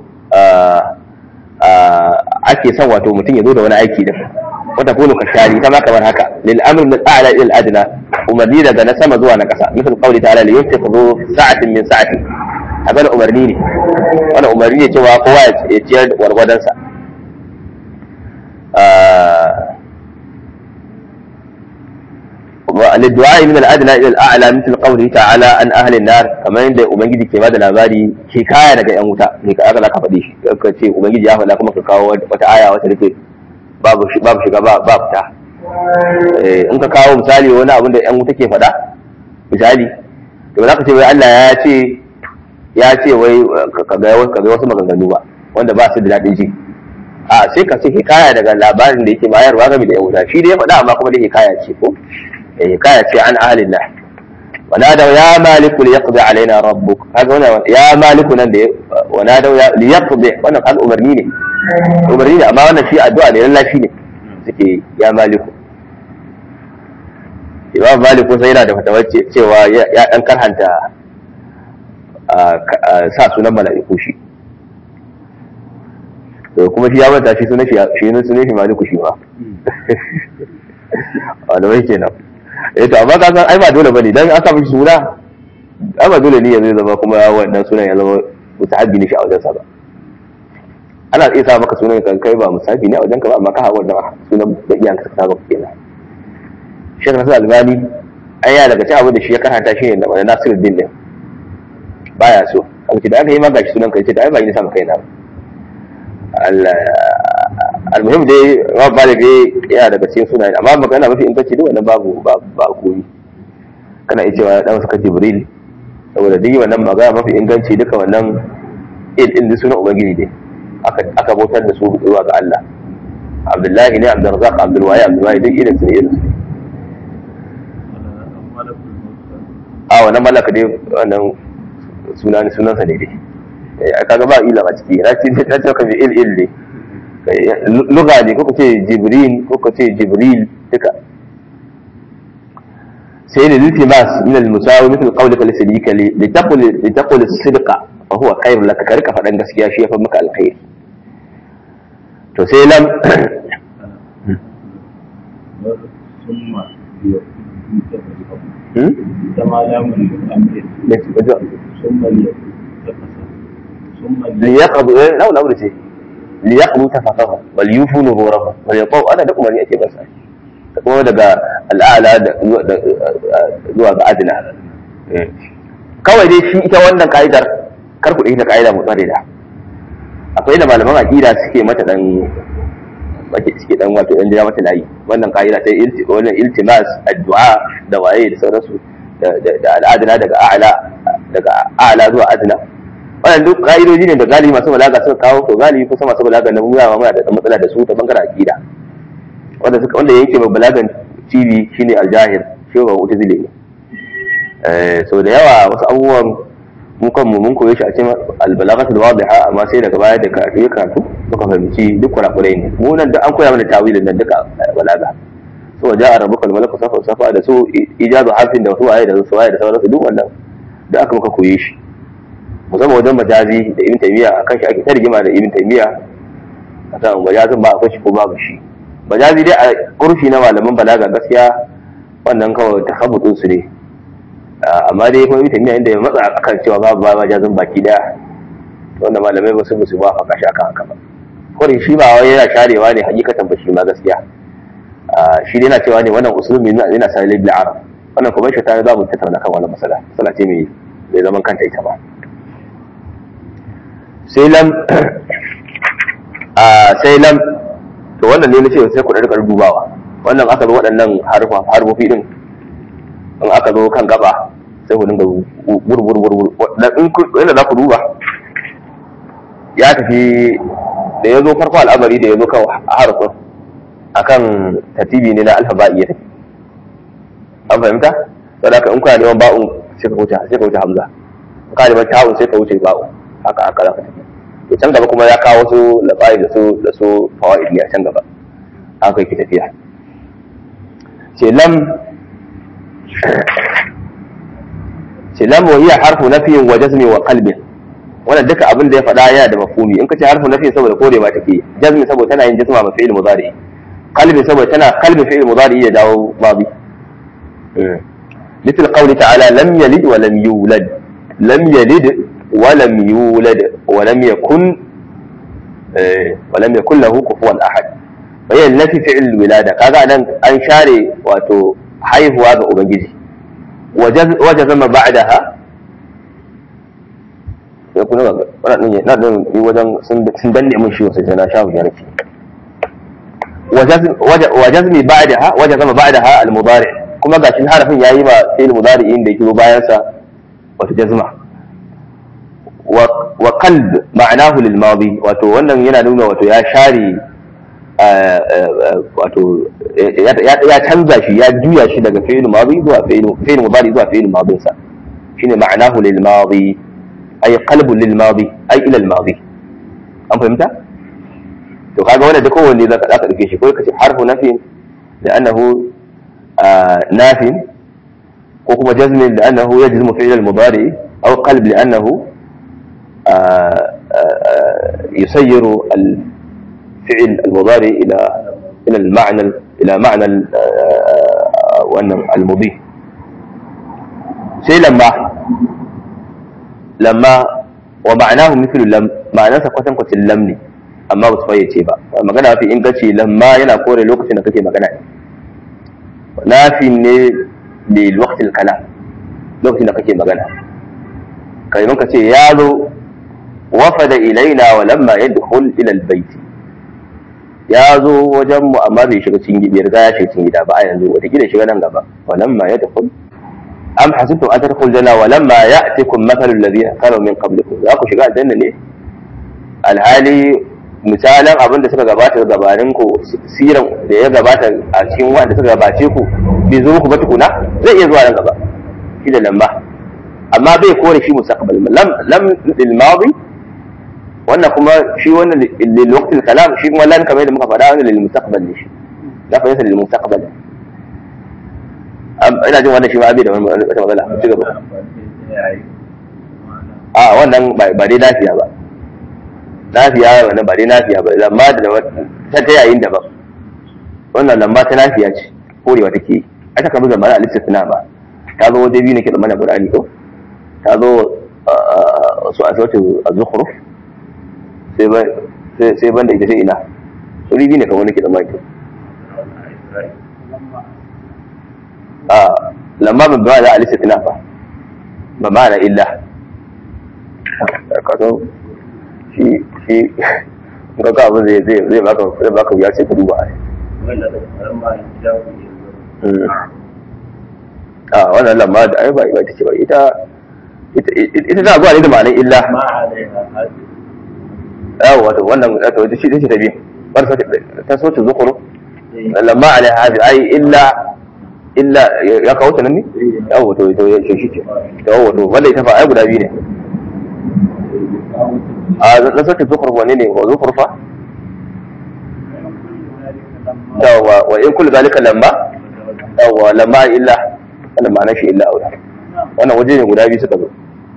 ake son wato mutum ya zo da wani aiki da wata kunu ka shari ta ma kamar haka lil amr min a'la ila al adna umarni daga na sama zuwa na kasa misal qawli ta'ala li yunfiq zu sa'atin min sa'ati abana umarni ne wannan umarni ne cewa kowa ya ciyar da gwargwadon sa للدعاء من الادنى الى الاعلى مثل قوله تعالى عن اهل النار kamar yadda ubangiji ke bada labari ke kaya daga yan wuta ne ka aka faɗi shi ka ce ubangiji ya faɗa kuma ka kawo wata aya wata take babu babu shiga ba ba fita in ka kawo misali wani abin da yan wuta ke faɗa misali to za ka ce wai Allah ya ce ya ce wai ka ga wasu maganganu ba wanda ba su da daɗin ji a sai ka ce hikaya daga labarin da yake bayarwa game da yan wuta shi da ya faɗa amma kuma da hikaya ce ko حكاية عن أهل الله ونادوا يا مالك ليقضي علينا ربك هذا هنا يا مالك نندي ونادوا يا ليقضي وانا قال أمرنيني أمرنيني أما وانا شيء الدعاء لأن لا شيء سكي يا مالك imam malik kusa yana da fatawar cewa ya dan karhanta sa sunan mala'iku shi to kuma shi ya manta shi sunan shi shi sunan shi maliku shi ma wanda mai kenan eh to amma ka san ai ba dole bane dan an sa mishi suna ai ba dole ne ya zai zama kuma wannan sunan ya zama mutahabbi ne shi a wajen sa ba ana iya sa maka sunan kan kai ba musafi ne a wajen ka ba amma ka hawa wannan sunan da iyanka ka saba kenan Sheikh Nasir Albani ai ya daga cikin abin da shi ya karanta shi ne da Nasiruddin din baya so aka ce da aka yi ma gashi sunan kai ce da ai ba ni sama kai na Allah almuhim dai ma ba da dai yana daga cikin sunaye amma magana mafi inganci duk wannan babu ba koyi kana iya cewa dan suka Jibril saboda duk wannan magana mafi inganci duka wannan il din sunan ubangiji ne aka aka bautar da su zuwa ga Allah Abdullahi ne Abdul Razzaq Abdul Wahid Abdul Wahid duk irin su ne irin su a wannan malaka dai wannan sunan sunansa ne dai kaga ba ila a ciki na ce ta ce ka bi il il ne lugha ne ko ce jibril ko ce jibril duka sai ne iltimas min al-musawi mithl qawlika li sidika li taqul li taqul as-sidqa fa huwa khairun laka ka rika fadan gaskiya shi yafi maka alkhair to sai lam liyaqdu eh launa aure ce liyaqdu tafaqahu wal yufu nururahu wal yaqau ana da umarni ake basa kuma daga al'ala zuwa ga adina kawai dai shi ita wannan ka'idar kar ku ita ka'ida mu tsare da akwai da malaman aqida suke mata dan suke dan wato dan jira mata layi wannan ka'ida sai wannan iltimas addu'a da waye da sauransu da al'adina daga a'la daga a'la zuwa adna wannan duk ka'idoji ne da galibi masu balaga suka kawo to galibi kusa masu balaga na muna ma muna da matsala da su ta bangaren aqida wanda suka wanda yake ba balagan TV shine aljahir shi ba wuta zile ne eh so da yawa wasu abubuwan mu kan mu mun koye shi a cikin albalagatul wadiha amma sai daga baya da karatu ya karatu muka fahimci duk kurakurai ne mu nan da an koya mana tawilin nan duka balaga so ja'a rabbuka malaku safa safa da su ijazu harfin da wasu waye da wasu waye da sauransu duk wannan da aka muka koye shi musamman wajen majazi da ibn taymiya akan shi ake ta rigima da ibn taymiya akan majazin ba akwai shi ko babu shi majazi dai a kurfi na malaman balaga gaskiya wannan kawai takhabbutun su ne amma dai kuma ibn taymiya inda ya matsa akan cewa babu ba majazin baki daya wanda malamai ba su ba su ba fa kashi akan haka ba kore shi ba wai yana sharewa ne hakikatan ba shi ma gaskiya shi dai yana cewa ne wannan usulumi yana sa bil arab wannan kuma shi ta za mu tattauna kan wannan masala masala ce mai mai zaman kanta ita ba sai lam a sai lam to wannan ne nace sai ku rika dubawa wannan aka zo waɗannan harfa harfofi din in aka zo kan gaba sai ku dinga burbur burbur in inda za ku duba ya tafi da ya zo farko al'amari da ya zo kan harfin akan tatibi ne na alfaba'i ya tafi an fahimta saboda haka in kuna neman ba'un sai ka wuce sai ka wuce hamza in kana neman ta'un sai ka wuce ba'un haka haka za ka tafi to can gaba kuma ya kawo su labarai da su da su fawaid ne a can gaba haka yake tafiya ce lam ce lam wa hiya harfu nafiyin wa jazmi wa qalbin wannan duka abin da ya faɗa yana da mafhumi in ka ce harfu nafi saboda korewa take jazmi saboda tana yin jazma ma fi'il mudari qalbi saboda tana qalbi fi'il mudari ya dawo madi مثل قوله تعالى لم يلد ولم يولد لم يلد ولم يولد ولم يكن ولم يكن له كفوا احد فهي التي فعل الولاده كذا ان ان شاري واتو haihuwa ga ubangiji وجزم بعدها ya kuna ga wannan ne na dan yi wajen sun sun danne mun shi sai na shafu ya nake wajazmi ba'daha wajazama ba'daha al-mudari kuma gashin harafin yayi ma sai al-mudari inda yake bayan sa wato jazma wa qalb ma'anahu lil madi wato wannan yana nuna wato ya share wato ya canza shi ya juya shi daga fi'il madi zuwa fi'il fi'il mudari zuwa fi'il madin sa shine ma'anahu lil madi ay qalbun lil madi ay ila al madi an fahimta to kaga wannan da kowanne zaka zaka dauke shi ko kace harfu nafi da annahu nafin ko kuma jazmin da annahu yajzimu fi'l al-mudari aw qalb li annahu يسير الفعل المضارع الى الى المعنى الى معنى وان المضي sai lamma lamma wa ma'anahu mithlu lam ma'anarsa kwatan kwacin lam ne amma ba su fayyace ba magana fi inganci lamma yana kore lokacin da kake magana ne nafi ne lil waqtil kalam lokacin da kake magana kai ka ce ya zo wafada ilaina wa lamma yadkhul ila albayt ya zo wajen mu amma bai shiga cikin gida riga ya shiga cikin gida ba a yanzu wata gida shiga nan gaba wa lamma yadkhul am hasibtum an tadkhul janna wa lamma ya'tikum mathalul ladina kanu min qablikum za ku shiga aljanna ne alhali misalan abin da suka gabata gabanin ku siran da ya gabata a cikin wanda suka gabace ku bai zo muku ba tukuna zai iya zuwa nan gaba shi da lamma amma bai kore shi mustaqbal lam lam lil madi wannan kuma shi wannan lil waqtil kalam shi kuma lan kamar da muka faɗa wannan lil mustaqbal ne shi da fa yasa lil mustaqbal ina jin wannan shi ma bai da wani wata matsala ci gaba a wannan ba dai lafiya ba lafiya wannan ba dai lafiya ba lamma da ta ta yayin da ba wannan lamma ta lafiya ce korewa take yi aka kamar zamana al-istisna ba ta zo waje biyu ne ke da mana Qur'ani ko ta zo su a sautin az-zukhruf sai ban sai ban da ita sai ina wuri biyu ne kamar nake da maki a lamma ban ba da al-istisna ba ba ma'ana illa kaso shi shi ga ka abu zai zai zai baka zai baka ya ce ka duba ai a wannan lamma da ai ba ita ce ba ita ita za a zuwa ne da ma'anar illa yawo wato wannan wato ita ce ta biyu bar ta so ta zukuru lamma alai hadi ai illa illa ya kawo ta nan ne yawo wato ita ya shi ce yawo wato wanda ita fa ai guda biyu ne a na so ta zukuru wanne ne wa zukuru fa yawa wa in kullu zalika lamma yawa lamma illa wannan ma'anar shi illa aula wannan waje ne guda biyu suka zo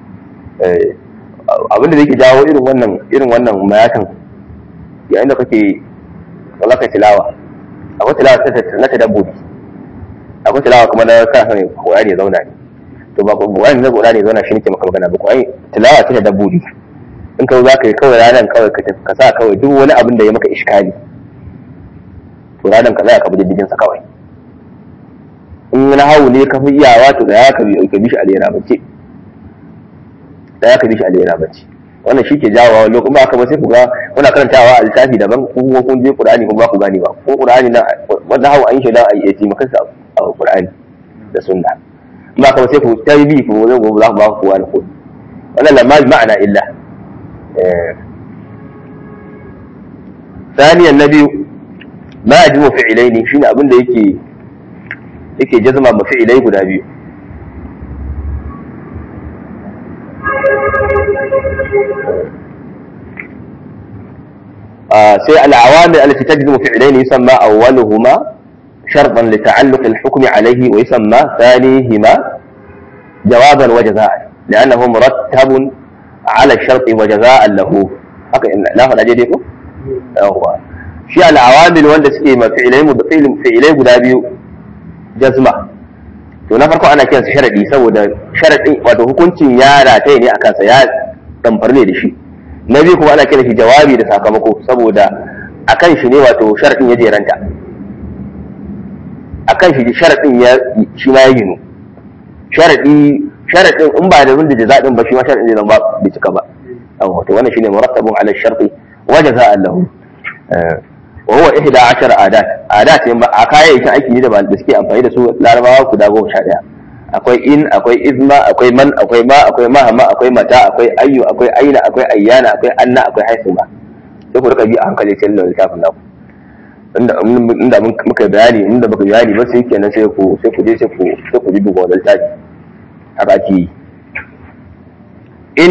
abin da yake jawo irin wannan irin wannan mayatan yayin da kake wallaka tilawa akwai tilawa na tadabbubi akwai tilawa kuma na kana sani Qur'ani ya zauna ne to ba Qur'ani na Qur'ani ya zauna shi nake maka magana ba Qur'ani tilawa ta tadabbubi in ka za ka yi kawai ranar kawai ka sa kawai duk wani abin da ya maka iskali to ranar ka za ka bi diddigin sa kawai in na hau ne ka fi iyawa to da ya ka bi ka bi shi a lera bace da ya ka bi shi a lera bace wannan shi ke jawo lokacin ba haka ba sai ku ga kuna karantawa a littafi daban ko kuma kun je Qur'ani kuma ba ku gani ba ko Qur'ani na wanda hawa an shaida a yi maka sa a Qur'ani da sunna ba ka ba sai ku tarbi ku zai gobe za ku ba ku wani ko wannan lamma ma'ana illa ثانيا النبي ما يجب فعلين شنو abin da yake yake jazma mafi'ilai guda biyu sai al'awamil allati tajzimu fi'layn yusamma awwaluhuma shartan li ta'alluq al-hukm alayhi wa yusamma thanihima jawaban wa jazaa'an li'annahu murattabun ala ash-shart wa jazaa'an lahu haka na faɗa daidai ko yawa shi al'awamil wanda suke ma fi'ilai guda biyu jazma to na farko ana kiransa sharadi saboda sharadin wato hukuncin ya rataye ne a kansa ya damfar ne da shi na biyu kuma ana kiran shi jawabi da sakamako saboda akan shi ne wato sharadin ya jeranta akan shi sharadin ya shi ma ya ginu sharadi sharadin in ba da bin da jaza'in ba shi ma sharadin zai zama bai cika ba wato wannan shine murattabun ala sharti wa jaza'an lahu wa huwa ihda ashar adat adat a kayayyakin aiki ne da ba da suke amfani da su larabawa guda goma sha ɗaya akwai in akwai izma akwai man akwai ma akwai mahama akwai mata akwai ayyu akwai aina akwai ayyana akwai anna akwai haisuma sai ku rika bi a hankali cikin littafin naku inda muka bayani inda baka bayani ba sai kenan sai ku sai ku je sai ku sai ku duba wannan littafi haka ake yi in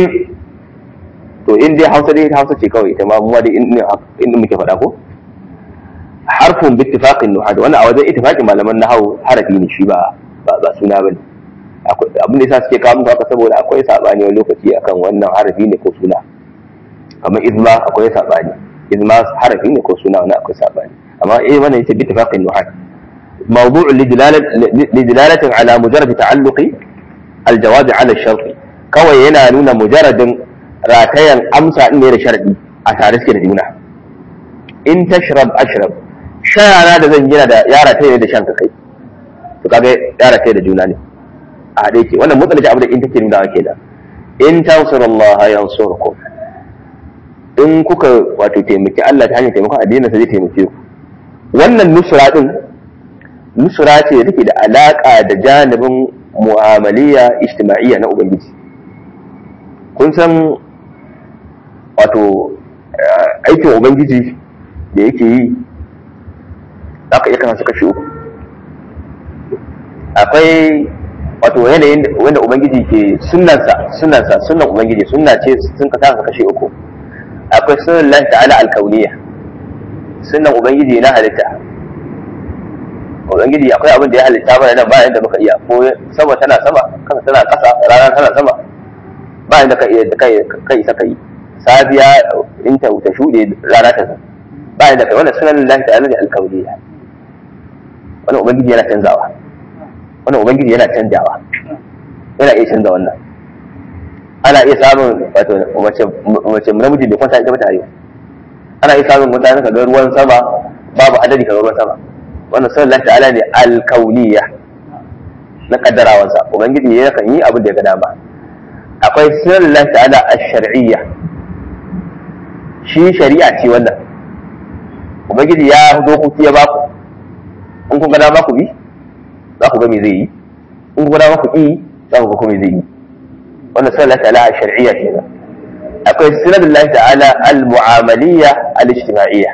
to in dai hausa dai hausa ce kawai ita ma mu dai in muke faɗa ko harfun bi ittifaqin nuhad wannan a wajen ittifaqin malaman nahwu harafi ne shi ba ba suna bane abin da yasa suke kawo muku haka saboda akwai sabani wani lokaci akan wannan harafi ne ko suna kamar izma akwai sabani izma harafi ne ko suna wannan akwai sabani amma eh wannan yace bi ittifaqin nuhad موضوع لدلالة على مجرد تعلق الجواب على الشرط kawai yana nuna mujarradin ratayan amsa din ne da sharadi a tare suke da juna in tashrab ashrab shayana da zan gina da yara ta ne da shan kai to kaga yara ta da juna ne a haɗe ke wannan mutsalaci abu da in take nuna ke da in tansurullah yansurkum in kuka wato taimaki Allah ta hanyar taimakon addinin sa zai taimake ku wannan nusra din nusra ce da take da alaka da janibin mu'amaliya ijtima'iyya na ubangiji kun san wato aikin ubangiji da yake yi za ka iya kana su kashi uku akwai wato yanayin wanda ubangiji ke sunansa sunansa sunan ubangiji sunna ce sun ka sa kashi uku akwai sunan lahi ta'ala alkauniya sunan ubangiji na halitta ubangiji akwai abin da ya halitta mana nan bayan da muka iya ko sama tana sama kasa tana kasa rana tana sama bayan da ka iya da kai kai saka yi safiya in ta ta shuɗe rana ta zo bayan da kai wannan sunan lillahi ta'ala da alkauniya wannan ubangiji yana canzawa wannan ubangiji yana canjawa yana iya canza wannan ana iya samun wato mace mace namiji da kwanta ita ba ta yi ana iya samun mutane ka ga ruwan sama babu adadi ka ga ruwan sama wannan sunan lillahi ta'ala ne alkauniya na kaddarawansa ubangiji ya kan yi abin da ya ga dama akwai sunan lillahi ta'ala ash-shar'iyya shi shari'a ce wannan ubangiji ya dokoki ya baku in kun gada baku bi za ku ga me zai yi in kun gada baku yi za ku ga kuma me zai yi wannan sunan Allah ta'ala shar'iyya kenan akwai sunan Allah ta'ala al-mu'amaliyya al-ijtima'iyya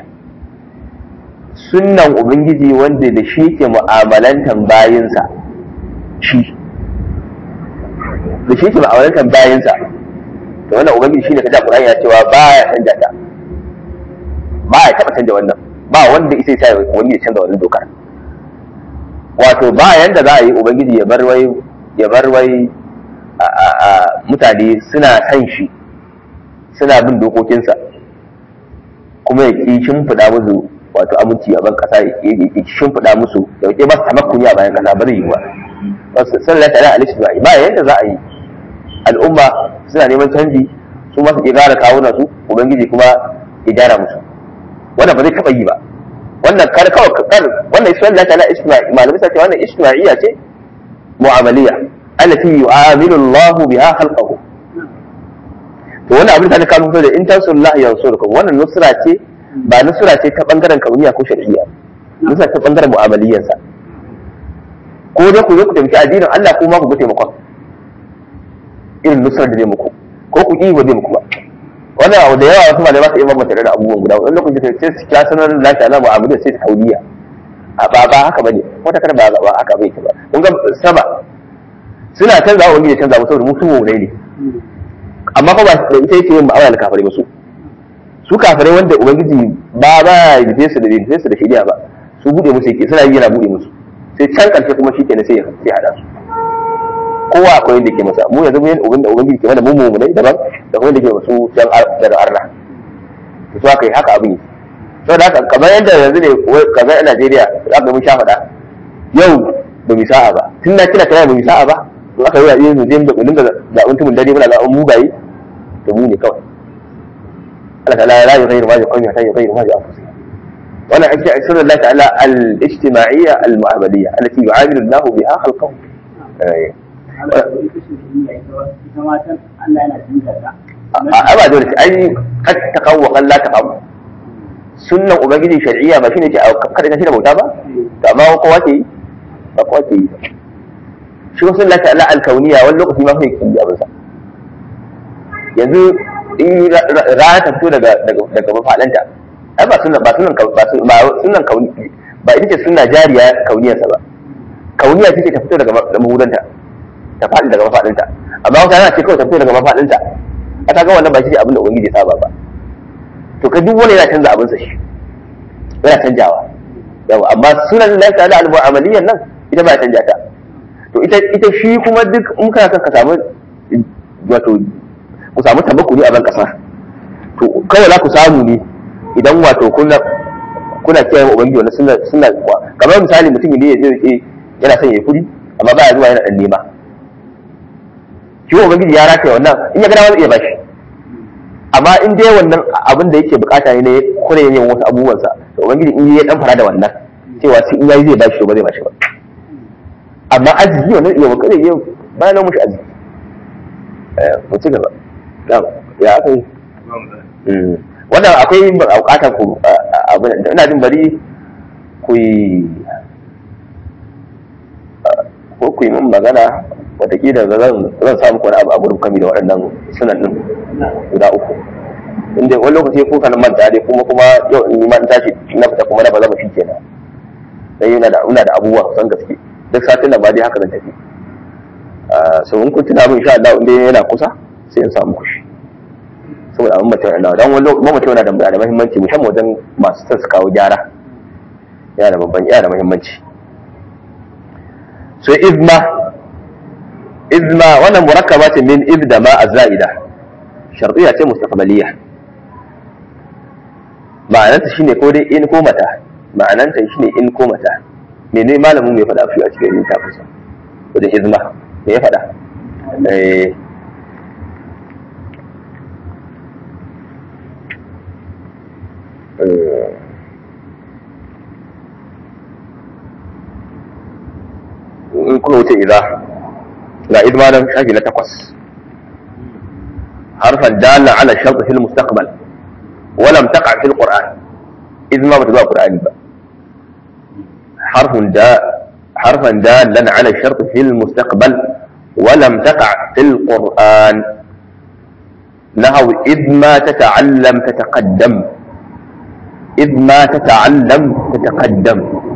sunnan ubangiji wanda da shi ke mu'amalantan bayinsa shi da shi ke mu'amalantan bayinsa to wannan ubangiji shine kaja Qur'ani ya cewa baya canja ta ba ya taba canja wannan ba wanda isa ya wani ya canza wannan dokar wato ba yanda za a yi ubangiji ya bar wai ya bar wai mutane suna san shi suna bin dokokinsa kuma ya ki shimfiɗa musu wato aminci a ban kasa ya ki shimfiɗa musu da ke ba su tamakkuni a bayan kasa ba zai yi ba wasu sallallahu alaihi wa sallam ba yanda za a yi al'umma suna neman canji su masu ke gara kawuna su ubangiji kuma ya gyara musu wannan ba zai taɓa yi ba wannan kar kawai kar wannan isma Allah ta'ala isma'i malamai sai wannan isma'iyya ce mu'amaliya allati yu'amilu Allah biha khalqahu to wannan abin da ka kawo da in tansurullah yansurukum wannan nusra ce ba nusra ce ta bangaren kauniya ko shar'iyya nusra ta bangaren mu'amaliyyansa ko dai ku zo ku taimaki addinin Allah ko ma ku ga taimakon irin nusrar da zai muku ko ku ƙi ba zai muku ba wannan abu da yawa wasu malamai su iya bambanta da abubuwan guda wani lokaci sai su kya sanar da lafiya na abu da sai ta kauliya a ba ba haka bane wata kar ba ba haka bai ta ba kun ga sama suna canza wa wani canza musu saboda musu mu ne amma fa ba da ita yake yin ma'amala kafirai ba su su kafirai wanda ubangiji ba ba ya yi su da yin su da shari'a ba su bude musu yake suna yi yana bude musu sai can karshe kuma shi kenan sai ya hada su kowa akwai yadda ke masa mu yanzu mun ubin da ubangiji ke mana mu mu ne daban da kuma yadda ke masu can daga arna to su aka yi haka abin to da haka kamar yadda yanzu ne kamar a Najeriya za ka mun sha faɗa yau ba mu sa'a ba tun na kira kana ba mu sa'a ba to aka yi wa yin da kudin da zaɓen tumun dare muna zaɓen mugaye to mu ne kawai Allah ta'ala ya rayu ghayru ma ya qawmi hatta yughayyiru ma bi anfusihim wannan ake sirrin Allah ta'ala al-ijtima'iyya al-mu'amaliyya allati yu'amilu Allah biha khalqahu a ba dole ai kad taqawwa kan la taqaw sunnan ubangiji shar'iyya ba shine ke kada ka shirya bauta ba to amma kowa ke yi ba kowa ke yi shi ko sunna ta Allah al-kauniyya wani lokaci ma kai kin abin sa yanzu in rana ta fito daga daga mafadanta ai ba sunnan ba sunnan ba sunnan kauni ba ita ce sunna jariya kauniyarsa ba kauniya take ta fito daga mahudanta ta faɗi daga mafaɗinta amma wata yana ce kawai ta fito daga mafaɗinta a ta ga wannan ba shi abin da ubangiji ya saba ba to ka duk wani yana canza abinsa shi yana canjawa yawa amma sunan Allah ta'ala al-mu'amaliyan nan ita ba canja ta to ita ita shi kuma duk in kana son ka samu wato ku samu tabakkuri a ban kasa to kawai za ku samu ne idan wato kuna kuna kiyaye wa ubangiji wannan suna suna kamar misali mutum ne ya je yana son ya kudi amma ba ya zuwa yana dan nema shi ubangiji ya rataye wannan in ya ga dama zai iya bashi amma in dai wannan abin da yake bukata ne kure yin wasu abubuwansa to ubangiji in ya dan fara da wannan cewa sai in yayi zai bashi to ba zai bashi ba amma arziki wannan iya wakare yau bayan nan mushi arziki eh mu ci gaba ya aka yi wannan akwai bukatar ku abin ina jin bari ku yi ko ku yi min magana watakila zan zan samu wani abu a gurin kami da waɗannan sunan ɗin guda uku inda wani lokaci ko kan manta dai kuma kuma yau in ma tashi na fita kuma na ba zama shi kenan dan yana da ina da abubuwa kusan gaske duk satin nan ba dai haka zan tafi so in kun tuna min insha Allah inda yana kusa sai in samu kushi saboda abin mace yana dan wani lokaci mace yana da da muhimmanci musamman wajen masu son su kawo gyara yana da babban yana da muhimmanci so izma izma wannan murakkaba ce min ibda ma az-za'ida shartiyya ce mustaqbaliyya ma'ananta shine ko dai in ko mata ma'ananta shine in ko mata mene malamin mai faɗa shi a cikin littafin sa wajen izma me ya faɗa eh in kuma wuce idza ga idmanin shafi na takwas harfan dalla ala shartu fil mustaqbal wa lam taqa fil qur'an idma ba ta zuwa qur'ani ba harfun da harfan dallan ala shartu fil mustaqbal wa lam taqa fil qur'an نحو إذ ما تتعلم تتقدم إذ ما تتعلم تتقدم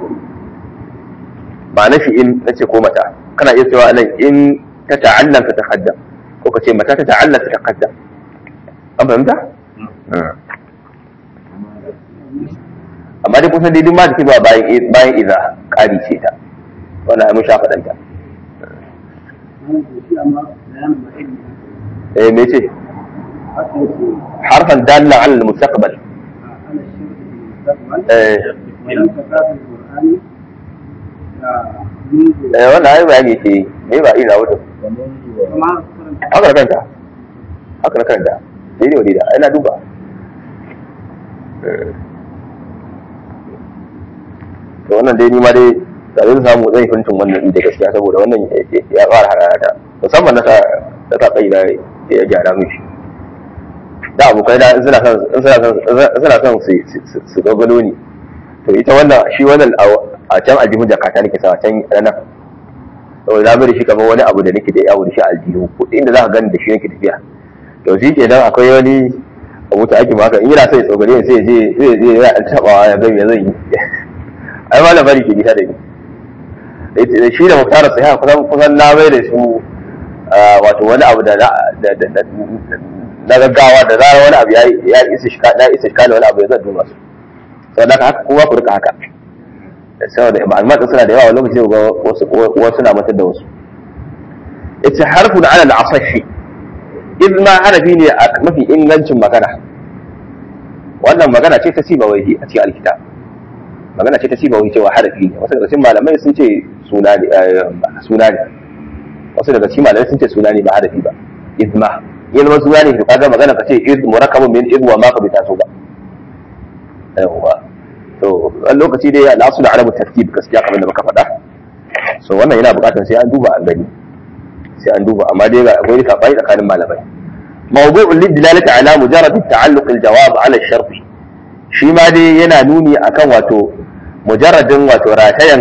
معنى في إن نسي متى kana iya cewa nan in ta ta'allam ta taqaddam ko ka ce mata ta ta'allam ta taqaddam an fahimta amma dai kusan daidai ma da ke ba bayan bayan idza ƙari ce ta wannan mun sha faɗan ta eh me ce harfan dalla ala al-mustaqbal eh eh wannan ai bayani ce me ba ina wuta haka da kanta haka da kanta daidai wa daidai ina duba to wannan dai ni ma dai da zai samu zai fintin wannan inda gaskiya saboda wannan ya fara hararata musamman na sa da ta tsayi da ya gyara mishi da abokai da suna son suna son su gagalo ni to ita wannan shi wannan a can aljihun jakata nake sa can nan saboda na bari shi kamar wani abu da nake da yawo da shi aljihu ko inda za ka gani da shi nake tafiya to shi ke nan akwai wani abu ta ake maka in yana sai tsogare sai je sai je ya tabawa ya ga me zan yi ai ma labari ke nisa da ni shi da muktar sai kusan kusan na bai da su wato wani abu da na gaggawa da zarar wani abu ya isa shi da isa shi wani abu ya zan duba su saboda haka kowa ku rika haka saboda ma'lumat suna da yawa wani lokaci ga wasu wasu na matar da wasu ita harfu da ala al-asashi idan ma harafi ne a mafi ingancin magana wannan magana ce ta siba wai a cikin alkitab magana ce ta siba wai cewa harafi ne wasu daga cikin malamai sun ce suna ne suna ne wasu daga cikin malamai sun ce suna ne ba harafi ba izma yin zama suna ne to kaga magana ka ce iz murakkabun min iz wa ma ka bi taso ba yawa to wani lokaci dai al'asu da arabu tartib gaskiya kamar da muka faɗa so wannan yana buƙatar sai an duba an gani sai an duba amma dai akwai kafai tsakanin malamai mawdu'un lidilalati ala mujarrad ta'alluq al-jawab ala ash-shart shi ma dai yana nuni akan wato mujarradin wato ratayan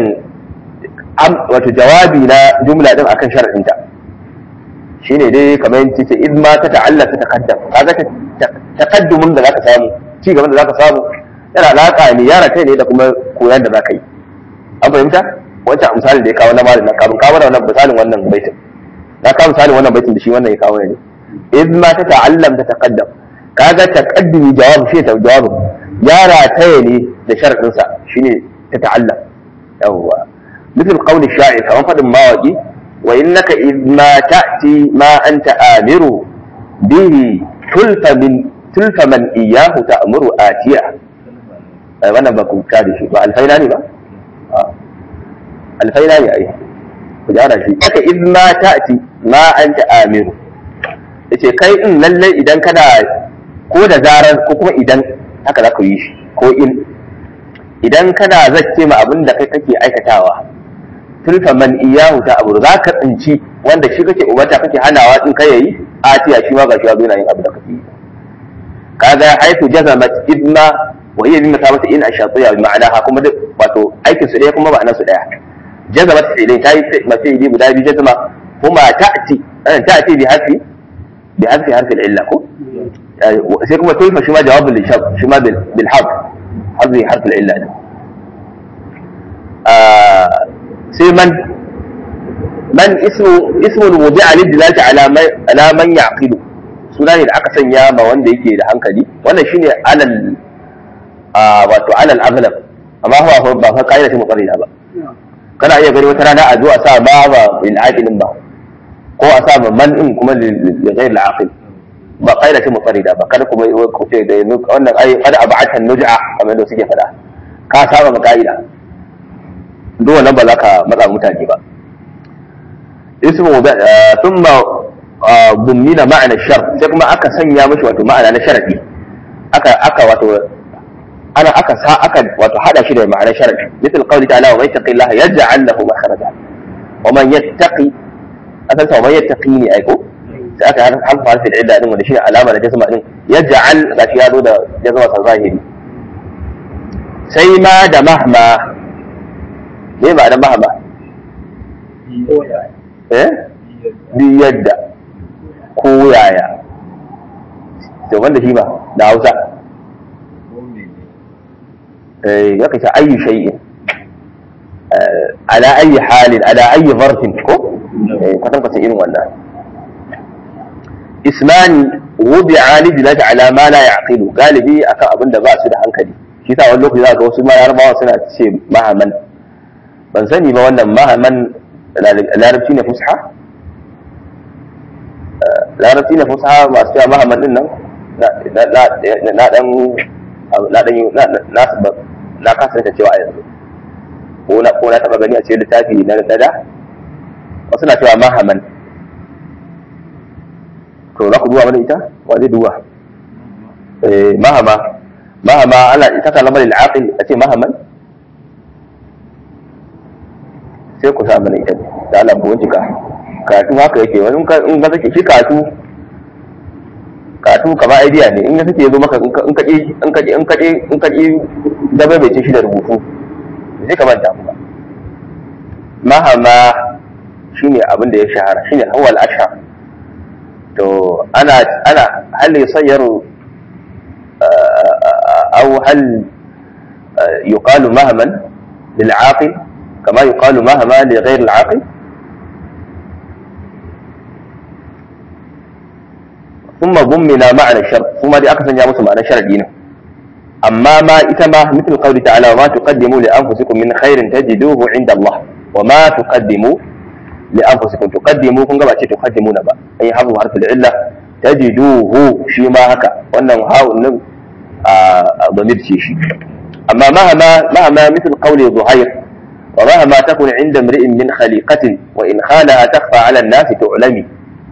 wato jawabi na jumla din akan sharadinta shine dai kamar yace ce idma ta ta'allaq ta taqaddam kaga taqaddumin da zaka samu ci gaban da zaka samu yana alaƙa ne yara kai ne da kuma koyon da za ka yi an fahimta wancan misalin da ya kawo na malin nan kafin kawo wannan misalin wannan baitin na kawo misalin wannan baitin da shi wannan ya kawo ne iz ma ta ta'allam ta taqaddam kaga taqaddumi jawab shi ta jawab yara taya ne da sharadin sa shine tata'allam yawwa مثل قول الشاعر كما قد مواقي وإنك إذ ما تأتي ما أنت آمر به تلف من تلف من إياه تأمر آتيا وانا بكم كادش الفيلاني با الفيلاني أي kujara shi haka iz ma ta'ti ma anta amiru yace kai in lalle idan kana ko da zarar ko kuma idan haka za ka yi shi ko in idan kana zacce ma abin da kai kake aikatawa tulfa man iyahu ta abu za ka tsinci wanda shi kake umarta kake hanawa in kai yayi atiya shi ma ga shi zo yana yin abu da kake yi kaga haifu jazamat idma wa hiya bima sabata in ashatiya bi ma'anaha kuma duk wato aikin su daya kuma ma'anar su daya jazamat fi'lin tayi mafili guda biyu jazama kuma ta'ti an ta'ti bi harfi bi harfi harfi al-illa ko sai kuma tulfa shi ma jawabul lishab shi ma bil bil harf harfi harfi al-illa sai man man ismu ismu wudi'a lidilati ala man ala man yaqilu suna ne da aka sanya ma wanda yake da hankali wannan shine alal wato alal aghlab amma ba ba fa kaida ce muqarrida ba kana iya gani wata rana a zo a sa ba ba bil aqilin ba ko a sa man in kuma li ghayr al aqil ba kaida ce muqarrida ba kada kuma ku ce da yanzu wannan ai kada ab'ata nuj'a kamar da suke faɗa ka saba ma kaida duk wannan ba za ka matsa mutane ba ismu thumma bummina ma'ana shar sai kuma aka sanya mashi wato ma'ana na sharadi aka aka wato ana aka sa aka wato hada shi da ma'ana sharadi misal qawli ta'ala wa man yattaqillaha yaj'al lahu makhraja wa man yattaqi asan sa wa man yattaqi ne aiko sai aka harfa harfi da idda din wanda shine alama da jazma din yaj'al gashi ya zo da jazma sa zahiri sai ma da mahma me ba da mahma eh bi yadda ko yaya to wanda shi ba da hausa eh ya kace ayi shay'in ala ayi halin ala ayi zarfin ko eh kwatan kwatan irin wannan ismani wudi'a li dilati ala ma la yaqilu galibi akan abin da ba su da hankali shi sa wani lokaci za ga wasu ma yarbawa suna ce mahaman ban sani ba wannan mahaman larabci ne fusha larabci na fusa masu cewa mahamman din nan na dan na dan na kasa da cewa yanzu ko na ko na taba gani a cikin littafi na da wasu na cewa mahamman to za ku duba mana ita wa zai duba eh mahama mahama ana ita kalamar al-aqil a ce mahamman sai ku sa mana ita da Allah ku bincika katu haka yake wani in ka sake shi katu katu kamar idea ne in ka sake zo maka in kaɗi in kaɗi in kaɗi in kaɗi dabai bai ce shi da rubutu sai ka manta kuma mahama shine abin da ya shahara shine hawal ashar to ana ana hal yusayyaru aw hal yuqalu mahaman lil aqil kama yuqalu mahama li ghayr al aqil ثم ضمنا معنى الشرط ثم دي أكثر يا مسلم معنى شرط دينا أما ما إتما مثل قوله تعالى وما تقدموا لأنفسكم من خير تجدوه عند الله وما تقدموا لأنفسكم تقدموا كن كما تقدمون با أي حفظ حرف العلة تجدوه شي ما هكا وأنه هاو النم ضمير شي شي أما مهما مهما مثل قول ظهير ومهما تكن عند امرئ من خليقة وإن خانها تخفى على الناس تعلمي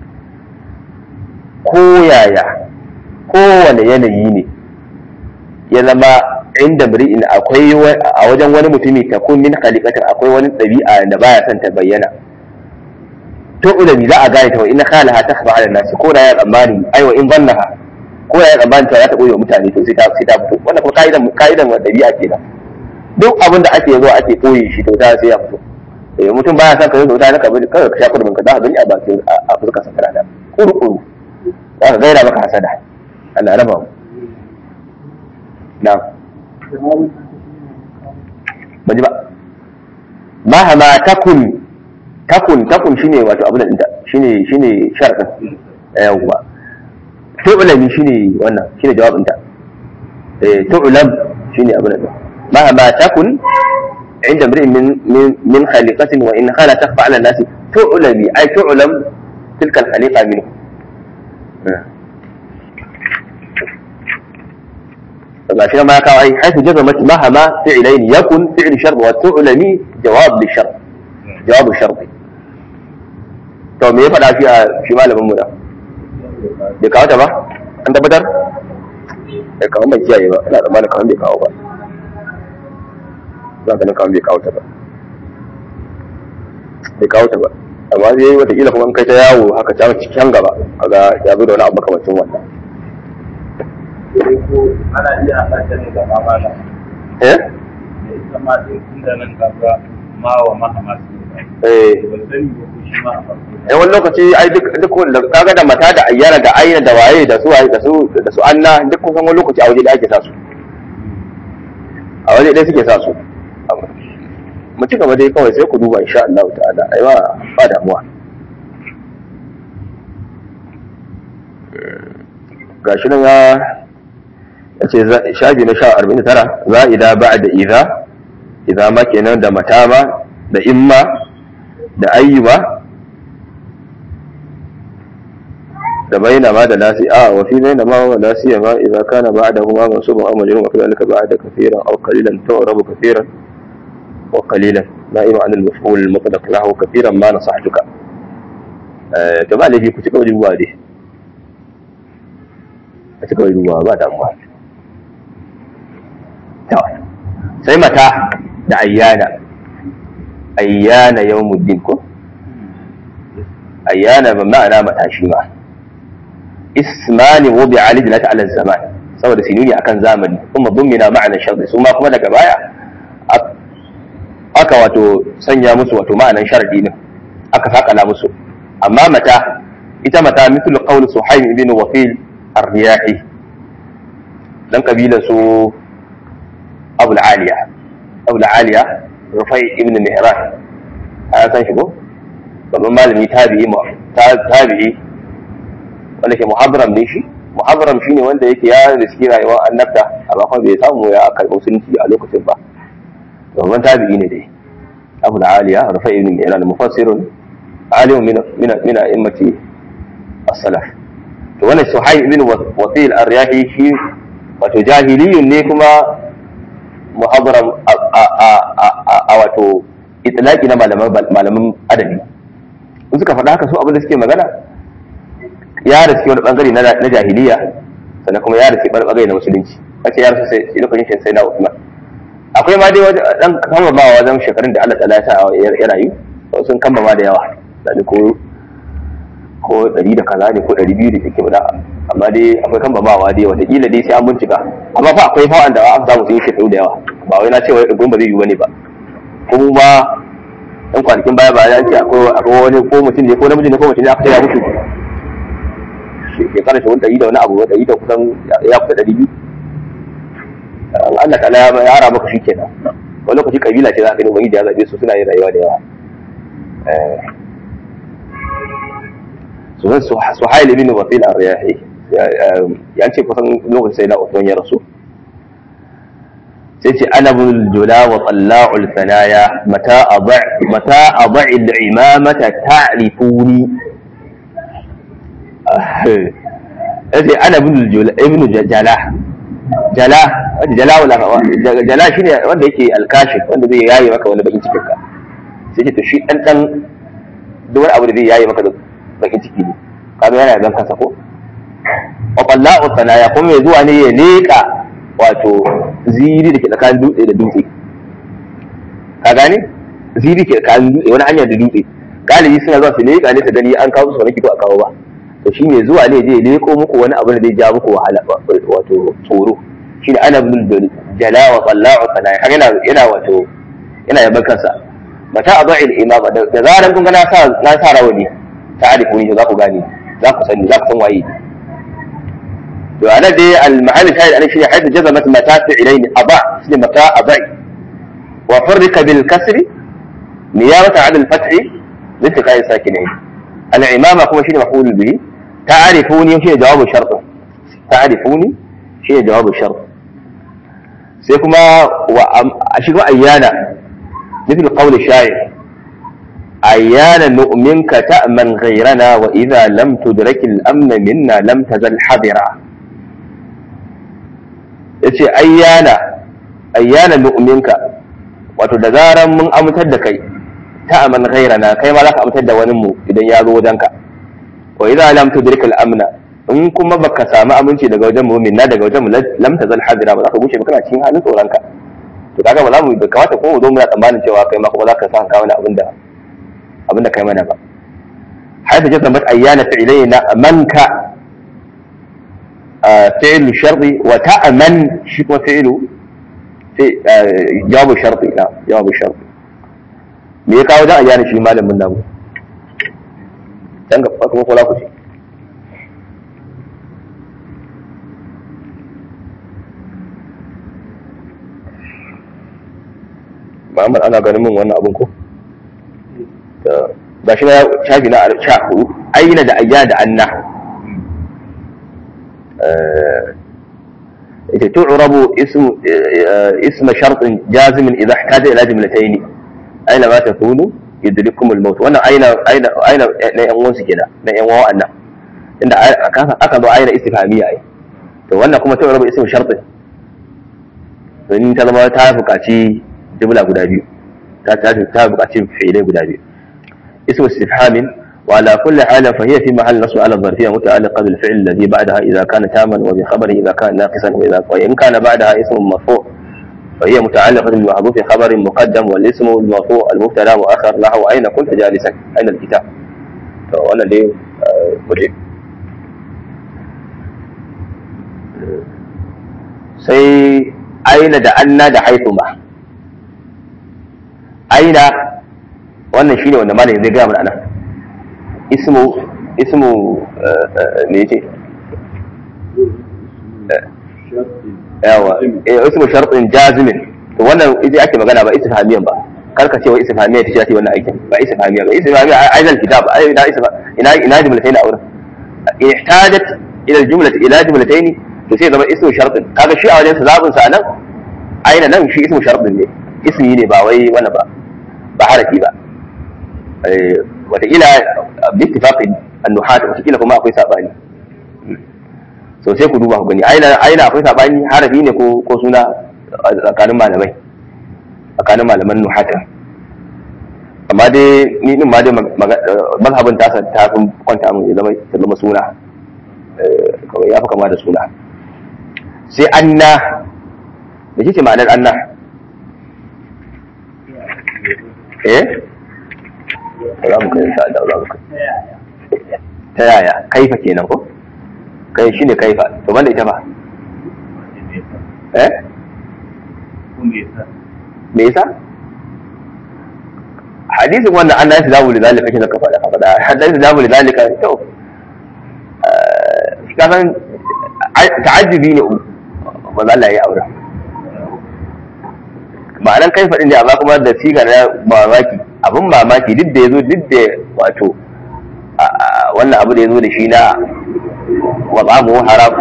koyaya kowane yanayi ne ya zama inda mri'in akwai a wajen wani mutumi ta kun min khaliqatin akwai wani ɗabi'a da baya son ta bayyana to ulami za a gane ta wa inna khalaha takhfa ala nasi ko da ya tsammani ai wa in zannaha ko ya tsammani ta za ta koyo mutane to sai ta sai ta fito wannan kuma kaidan kaidan wa ɗabi'a kenan duk abin da ake zuwa ake koyi shi to ta sai ya fito eh mutum baya son ka zo da ka bari kawai ka sha kudin ka za ka gani a bakin a fuskar sa kana da kuru kuru za ka gaira maka hasada Allah raba mu na ba ji ba mahama takun takun takun shine wato abin da shine shine sharadin yawwa tu'lami shine wannan shine jawabin ta eh tu'lam shine abin da mahama takun عند امرئ من من من خليقة وإن خلا تخفى على الناس تعلم أي تعلم تلك الخليقة منه فما ما كان حيث جزمت مهما فعلين يكن فعل شرط وتعلمي جواب للشرط جواب الشرط to me ya faɗa shi a shi malamin mu da bai kawo ta ba an tabbatar bai kawo mai kiyaye ba ina tsammanin kawo bai kawo ba za ka kawo bai kawo ta ba bai kawo ta ba amma zai yi watakila kuma in kai ta yawo haka can cikin gaba kaga ya zo da wani abu makamacin wannan ana iya haɗa ta ne da mamala eh da ita ma da inda nan kaga ma wa mahama su eh ban sani ba ko shi ma a farko eh wani lokaci ai duk duk wanda kaga da mata da ayyana da ayyana da waye da su waye da su da su anna duk kusan wani lokaci a waje da ake sa su a waje ɗaya suke sa su mu ci gaba dai kawai sai ku duba insha Allah ta'ala ai ba ba damuwa gashi nan ya yace shafi na 49 za'ida ba'da idza idza ma kenan da matama da imma da ayyuba da bainama da nasi a wa fi bainama wa nasi ma idza kana ba'dahuma mansubun aw majrurun wa kadhalika ba'da kathiran aw qalilan tu'rabu kathiran wa qalilan na'im 'an al-maf'ul al-mutlaq lahu kathiran ma nasahtuka eh to ba laifi ku cika wajen ruwa dai a cika wajen ruwa ba damuwa to sai mata da ayyana ayyana yawmuddin ko ayyana ba ma'ana matashi ma ismani wubi ali dilata ala zaman saboda sinuni akan zamani kuma dummina ma'ana sharri su ma kuma daga baya aka wato sanya musu wato ma'anan sharadi din aka sakala musu amma mata ita mata mithlu qawl suhaim ibn wafil ar-riyahi dan kabila su abul aliya abul aliya rufai ibn mihran an san shi ko babban malami tabi'i tabi'i wanda ke muhabram ne shi muhabram shi ne wanda yake ya riski rayuwar annabta amma kuma bai samu ya karɓi musulunci a lokacin ba babban tabi'i ne dai abu da aliya rufai ibn mi'ran mufassirun alimun min min min a'immati as-salaf to wannan suhayb ibn wasil ar-riyahi shi wato jahiliyun ne kuma muhabram a wato itlaqi na malaman malaman adabi in suka faɗa haka su abin da suke magana ya riski wani bangare na jahiliya sannan kuma ya riski wani bangare na musulunci kace ya rasu sai lokacin shi sai na Uthman akwai ma dai wajen dan kamba ma wajen shekarun da Allah ta'ala ya sa ya rayu sun kamba ma da yawa da ko ko ɗari da kaza ne ko ɗari biyu da kike bada amma dai akwai kamba ma dai wataƙila dai sai an bincika amma fa akwai fa wanda aka samu sun yi shekaru da yawa ba wai na ce wai ɗigon ba zai yi wani ba kuma ɗan kwanakin baya ba ya ce akwai wani ko mutum ne ko namiji ne ko mutum ne aka ce ya mutu shekara shi wani ɗari da wani abu ɗari da kusan ya kusa ɗari biyu Allah ta'ala ya yara maka shi kenan wani lokaci kabila ce za ka gani ubangiji ya zaɓe su suna yin rayuwa da yawa sunan suhail ibn wasil ar-riyahi ya ce kusan lokacin sai na Uthman ya rasu sai ce ana bin jula wa tsalla'ul sanaya mata a ba'il imamata ta'rifuni yace ana bin jula ibn jala jala jala wala jala shine wanda yake alkashif wanda zai yayi maka wani bakin cikin ka sai ce to shi dan dan duk wani abu da zai yayi maka bakin ciki ne kaga yana dan kansa ko wa tsalla'ul sanaya kuma mai zuwa ne ya leka wato ziri da ke tsakanin dutse da dutse ka gane ziri ke tsakanin dutse wani hanyar da dutse galibi suna zuwa su leƙa ne su gani an kawo su wani ko a kawo ba to shi ne zuwa ne je leƙo muku wani abu da zai ja muku wahala wato tsoro shi ne ana bin jala wa tsalla'u sana'i har yana yana wato yana yaban kansa mata a ba'il imama da zaran kun ga na sa na sa rawani ta arifu ne za ku gane za ku sani za ku san waye وأنا دي المحل الشاهد أنا شيء حيث جزمت متى فعلين أضع اسم متى أضع وفرق بالكسر نيابة عن الفتح لاتقاء الساكنين العمامة كما شيء مفعول به تعرفوني شيء جواب الشرط تعرفوني شيء جواب الشرط سيكما وأشيكما أيانا مثل قول الشاعر أيانا نؤمنك تأمن غيرنا وإذا لم تدرك الأمن منا لم تزل حذرا yace ayyana ayyana nu'minka wato da zaran mun amintar da kai ta aman ghairana kai ma za ka amintar da wani mu idan ya zo wajenka wa idza lam tudrika al-amna in kuma baka samu aminci daga wajen mu minna daga wajen mu lam tazal hadira ba za ka gushe ba kana cikin halin tsoronka to kaga ba za mu kamata ko mu zo muna tsammanin cewa kai ma kuma za ka sa kawo wani abin da abin da kai mana ba haifa jasa mat ayyana fi'ilaina manka fi'il sharri wa ta'man shi kuma fi'ilu jawabu sharri na jawabu sharri me ya kawo dan ayyana shi malamin namu dan ga kuma ko la ku ce Muhammad ana ganin min wannan abun ko? Ga shi na shafi na sha hudu, aina da ayya da anna. Ita tu'rabu isma shartin jazimin idza ihtaja ila jumlatayn. Aina ma takunu yudrikum al-maut. Wannan aina aina aina na yan uwansu kenan, na yan uwan annan. Inda aka zo aina istifhamiya ai. To wannan kuma tu'rabu isma shartin. Domin ta zama ta buƙaci jumla guda biyu ta ta ta buƙaci fi'ilai guda biyu ismu istifhamin wa ala kulli halin fa hiya fi mahall nasb ala dharfiyya muta'alliqa bil fi'l alladhi ba'daha idha kana taman wa bi khabari idha kana naqisan wa idha wa in kana ba'daha ismun marfu' fa hiya muta'alliqatun bil mahdhuf khabarin muqaddam wal ismu al marfu' al mubtada mu'akhkhar lahu ayna kunta jalisan ayna al kitab to wannan dai muje sai aina da anna da haithuma aina wannan shine wanda malamin zai gaya mana nan ismu ismu me yace yawa eh ismu shartin jazimin to wannan idan ake magana ba istifhamiyan ba karka ce wa istifhamiya ta ce wannan aikin ba istifhamiya ba istifhamiya aizal kitab ina ina ina jumlatayn a wurin ihtajat ila aljumlati ila jumlatayn to sai zama ismu shartin kaga shi a wajen sa zabin sa nan aina nan shi ismu shartin ne ismi ne ba wai wani ba ba harafi ba wataƙila bittifaqin annuhat wataƙila kuma akwai sabani so sai ku duba ku gani aina aina akwai sabani harafi ne ko ko suna tsakanin malamai tsakanin malaman nuhata amma dai ni din ma dai mazhabin tasa ta fi kwanta mun ya zama ta zama suna kawai ya fi kama da suna sai anna da shi ce ma'anar anna eh za mu kai insha Allah za mu kai ta yaya kaifa kenan ko kai shine kaifa to banda ita ba eh me yasa hadisin wannan an nashi zamu lidalika kake zaka faɗa faɗa hadisi zamu lidalika to ka san ta'ajjubi ne ba za Allah ya aure ma'anan kai faɗin ne amma kuma da sigar na mamaki abin mamaki duk da ya zo duk da wato wannan abu da ya zo da shi na watsamu haram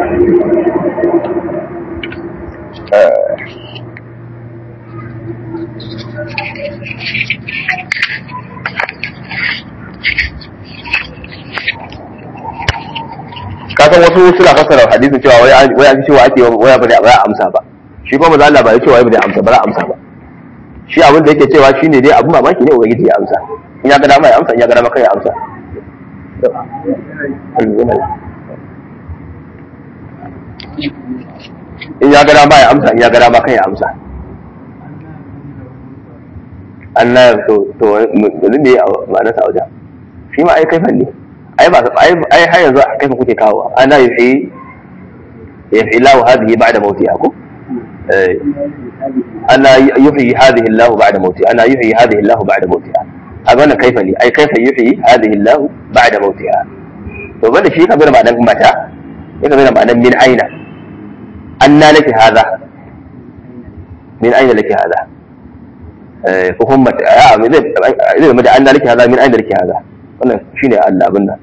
kasan wasu suna fassara hadisin cewa wai an cewa ake waya ba da amsa ba shi kuma maza Allah ba ya cewa ba da amsa ba za amsa ba shi abin da yake cewa shine dai abin mamaki ne ubangiji ya amsa in ya ga dama ya amsa in ya ga dama kai ya amsa in ya ga dama ya amsa in ya ga dama kai ya amsa Allah to to yanzu ne ma'anar sa wajen shi ma ai kaifan ne ai ba ai ai har yanzu kaifan kuke kawo ana yuhi yuhi lahu hadhihi ba'da mautiha ko أنا يحيي هذه الله بعد موتها أنا يحيي هذه الله بعد موتها أظن كيف لي أي كيف يحيي هذه الله بعد موتها وبدا شيء كبير معنى متى كبير معنى من أين أن لك هذا من أين لك هذا فهم إذا مدى أن لك هذا من أين لك هذا wannan shine Allah abin nan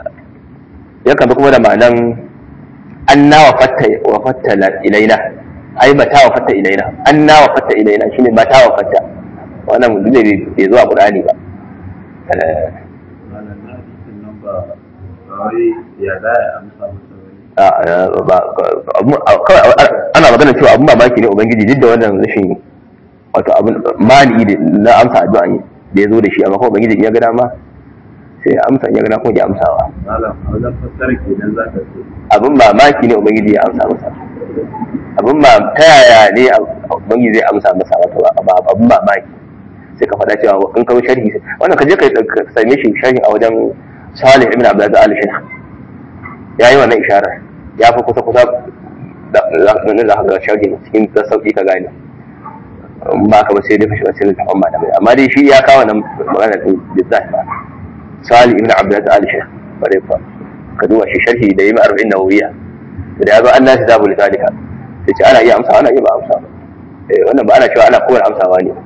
yakan kuma da ma'anan anna wa fatta wa fatta ilaina ai mata wa fatta ilaina anna wa fatta ilaina shine mata wa fatta wannan mun ne bai zo a qur'ani ba Eh, malam na hadisin nan ba ba wai ya za a amsa masa wani a a- ba- abu- a- kawai a- ana magana cewa abun mamaki ne ubangiji duk da wannan rashin wato abun mani da na amsa addu'a ne da ya zo da shi amma kuma ubangiji in ya ga dama sai ya amsa in ya ga dama kuma ya amsawa malam a wajen fassara kenan za ka ce abin mamaki ne ubangiji ya amsa masa abin ma ta yaya ne ubangiji zai amsa masa mata ba ba abin mamaki sai ka faɗa cewa in ka sharhi wannan ka je ka ka same shi sharhi a wajen Salih ibn Abdul Aziz al-Shaykh ya yi wannan isharar ya fi kusa kusa da za ka ga sharhi cikin sauki ka gane in ba ka ba sai dai ka shiga cikin littafin malamai amma dai shi ya kawo nan magana din bizzat ba Salih ibn Abdul Aziz al-Shaykh bare fa ka duba shi sharhi da yi ma arba'in nawawiya da ya zo an nasi zabu litalika sai ce ana iya amsa ana iya ba amsa ba eh wannan ba ana cewa ana kowane amsawa ne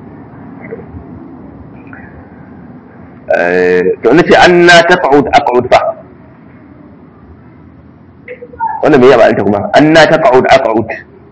eh to nace an na taqud aqud fa wannan me ya ba anta kuma an na taqud aqud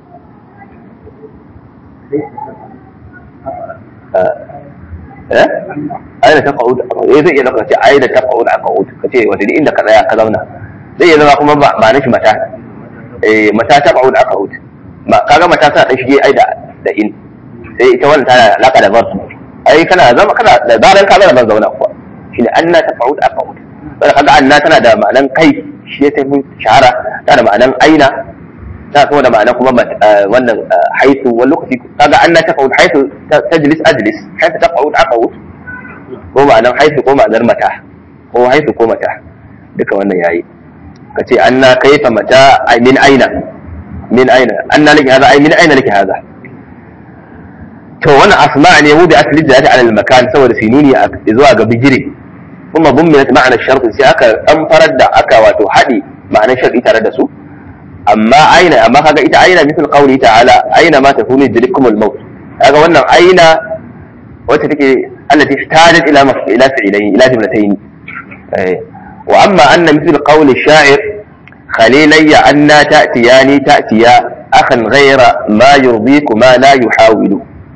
eh aina taqud aqud eh zai iya dauka ce aina taqud aqud kace wata inda ka tsaya ka zauna zai iya zama kuma ba ba na shi mata eh mata ta ba'ud aka hut ma kaga mata ta dan shige ai da da in sai ita wannan tana da alaka da zarsu ai kana zama kana da zaran ka zama ban zauna kuwa shine anna ta ba'ud aka hut sai kaga anna tana da ma'anan kai shi ya tafi shahara tana da ma'anan aina tana kuma da ma'anan kuma wannan haitu wani lokaci kaga anna ta ba'ud haitu tajlis ajlis haitu ta ba'ud aka hut ko ma'anan haitu ko ma'anar mata ko haitu ko mata duka wannan yayi ka ce an na kaifa mata min aina min aina an na laki haza ai min aina laki haza to wannan asma ne mu da asali da ta alal makan saboda sinuni zuwa ga bijire kuma bumminat ma'ana shart sai aka dan farar da aka wato hadi ma'anar shar'i tare da su amma aina amma kaga ita aina misal qawli ta'ala aina ma takunu yudrikumul maut kaga wannan aina wacce take allati ihtajat ila ila fi'layn ila jumlatayn eh وأما أن مثل قول الشاعر خليلي أنا تأتياني تأتيا أخا غير ما يرضيك ما لا يحاول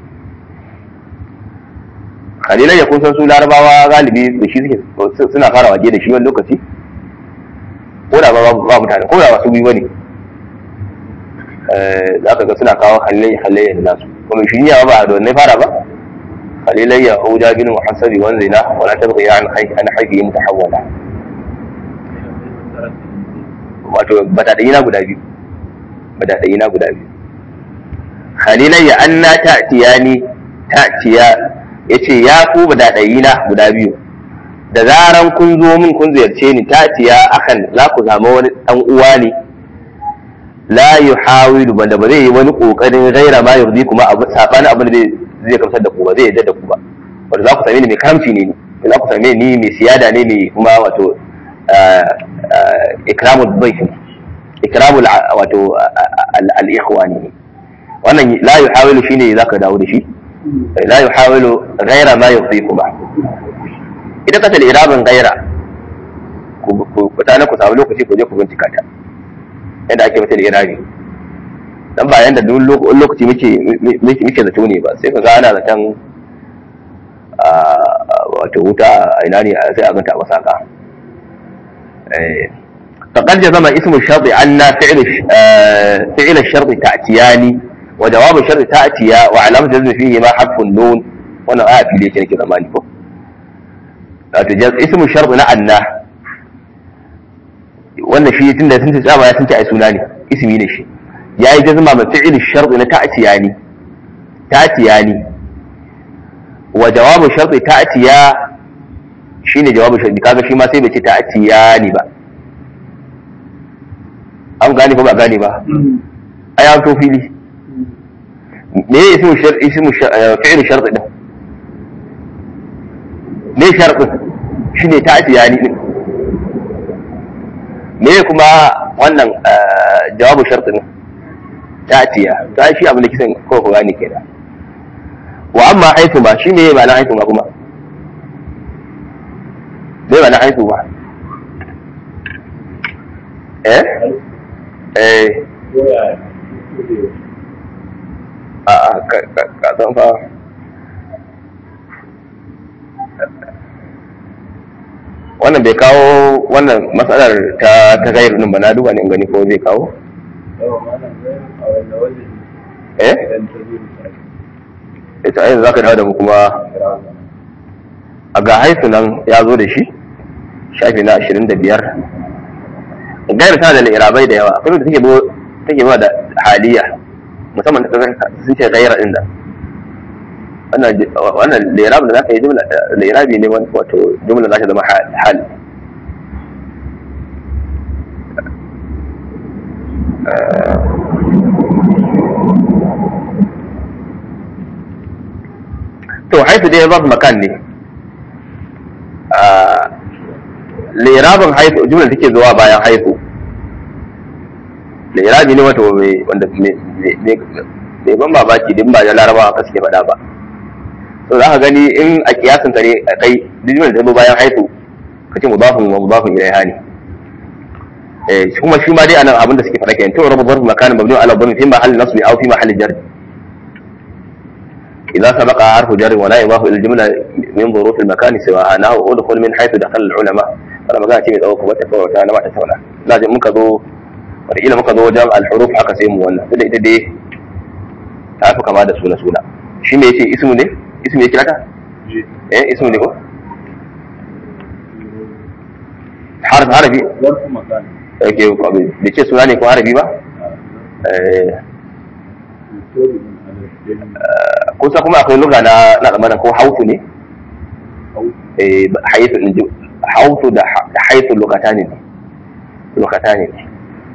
خليلي يكون سنسو لارباوا غالبي بشي suke suna fara waje da shi wani lokaci ko da ba mutane ko da wasu biyu bane za ka ga suna kawo halai halai da nasu kuma shi ya ba da wannan fara ba خليلي هودا بن محسب وانزنا ولا تبغي عن حي عن حي متحولا wato bataɗayina guda biyu bataɗayina guda biyu khalilayya an na ta'tiya ni ta'tiya ya ce ya ku bataɗayina guda biyu da zaran kun zo min kun ziyarce ni ta'tiya akan za ku zama wani ɗan uwa ne la yuhawilu banda ba zai yi wani kokarin gaira ma yurdi kuma abu sabani abin da zai kamsar da ku ba zai yadda da ku ba wanda za ku same ni mai karamci ne ni za ku same ni mai siyada ne mai kuma wato ikramul bayt ikramul wato al-ikhwani wannan la yuhawilu shine zaka dawo da shi la yuhawilu ghaira ma yufikuma idan ka tali irabin ghaira ku ku tana ku samu lokaci ku je ku bincika ta yadda ake mata da irabi dan ba yanda duk lokaci muke muke zato ne ba sai ka ga ana zaton wato wuta a ina ne sai a ganta a masaka فقد جزم اسم الشرط أن فعل فعل الشرط تأتياني وجواب الشرط تأتيا وعلامة جزم فيه ما حرف النون وانا آه في ليش كده ماني فو اسم الشرط نأن wannan shi tun da sun tsaba ya sun ci ai suna ne ismi ne shi yayi jazma ma fi'il shart na ta'tiyani ta'tiyani wa jawabu shart ta'tiya shine jawabu shart kaga shi ma sai bai ce ta'tiyani ba an gane ko ba gane ba ai an to fili me ya ismu shart ismu fi'il shart din me shart shine ta'tiyani din me kuma wannan jawabu shartin ta'tiya ta shi abin da kisan ko ko gani kenan wa amma haitu ma shi ne ma'ana haitu ma kuma me ma'ana haitu ma eh eh a a ka- ka ka san fa wannan bai kawo wannan matsalar ta ta gairu din ba na duba ne in gani ko zai kawo yawa malam zai a wanda wajen eh idan ta zo misali ita ayin zaka dawo da mu kuma a ga haifu nan ya zo da shi shafi na 25 gairu tana da irabai da yawa akwai da take bo take ba da haliya musamman ta kasar sun ce gaira din da wannan wannan lirab da zaka yi jumla lirabi ne wani wato jumla za ta zama hal hal. Eh, to haifu dai zarf makan ne Ah, lirabin haifu jumla take zuwa bayan haifu lirabi ne wato mai wanda mai mai- mai ban mamaki din ba da larabawa haka suke faɗa ba to za ka gani in a kiyasin ka ne a kai duk jumla da ta zo bayan haifu ka ce mudafin wa mudafin ilaiha ne eh kuma shi ma dai anan abin da suke faɗa kenan to rabu zarf makanin mabni ala dhammi fi mahalli nasbi aw fi mahalli jar إذا سبق حرف جر ولا يضاف إلى الجملة من ظروف المكان سواء نحو ادخل من حيث دخل العلماء أنا ما كانت تميت أو كبت فوق أنا ما تسونا لازم مكذو وإلى مكذو جمع الحروف حكا سيمو وانا تدي تدي تعرف كما هذا سونا سونا شي ما يتي اسمه ne اسمه يتي لك eh اسمه ne ko harf harafi zarfu makani yake bai ce suna ne ko harafi ba eh tori min alafin kusa kuma akwai lugha na na zamanin ko hautu ne hau eh haitu in ji hautu da ha- da haitu lokatani ne lokatani ne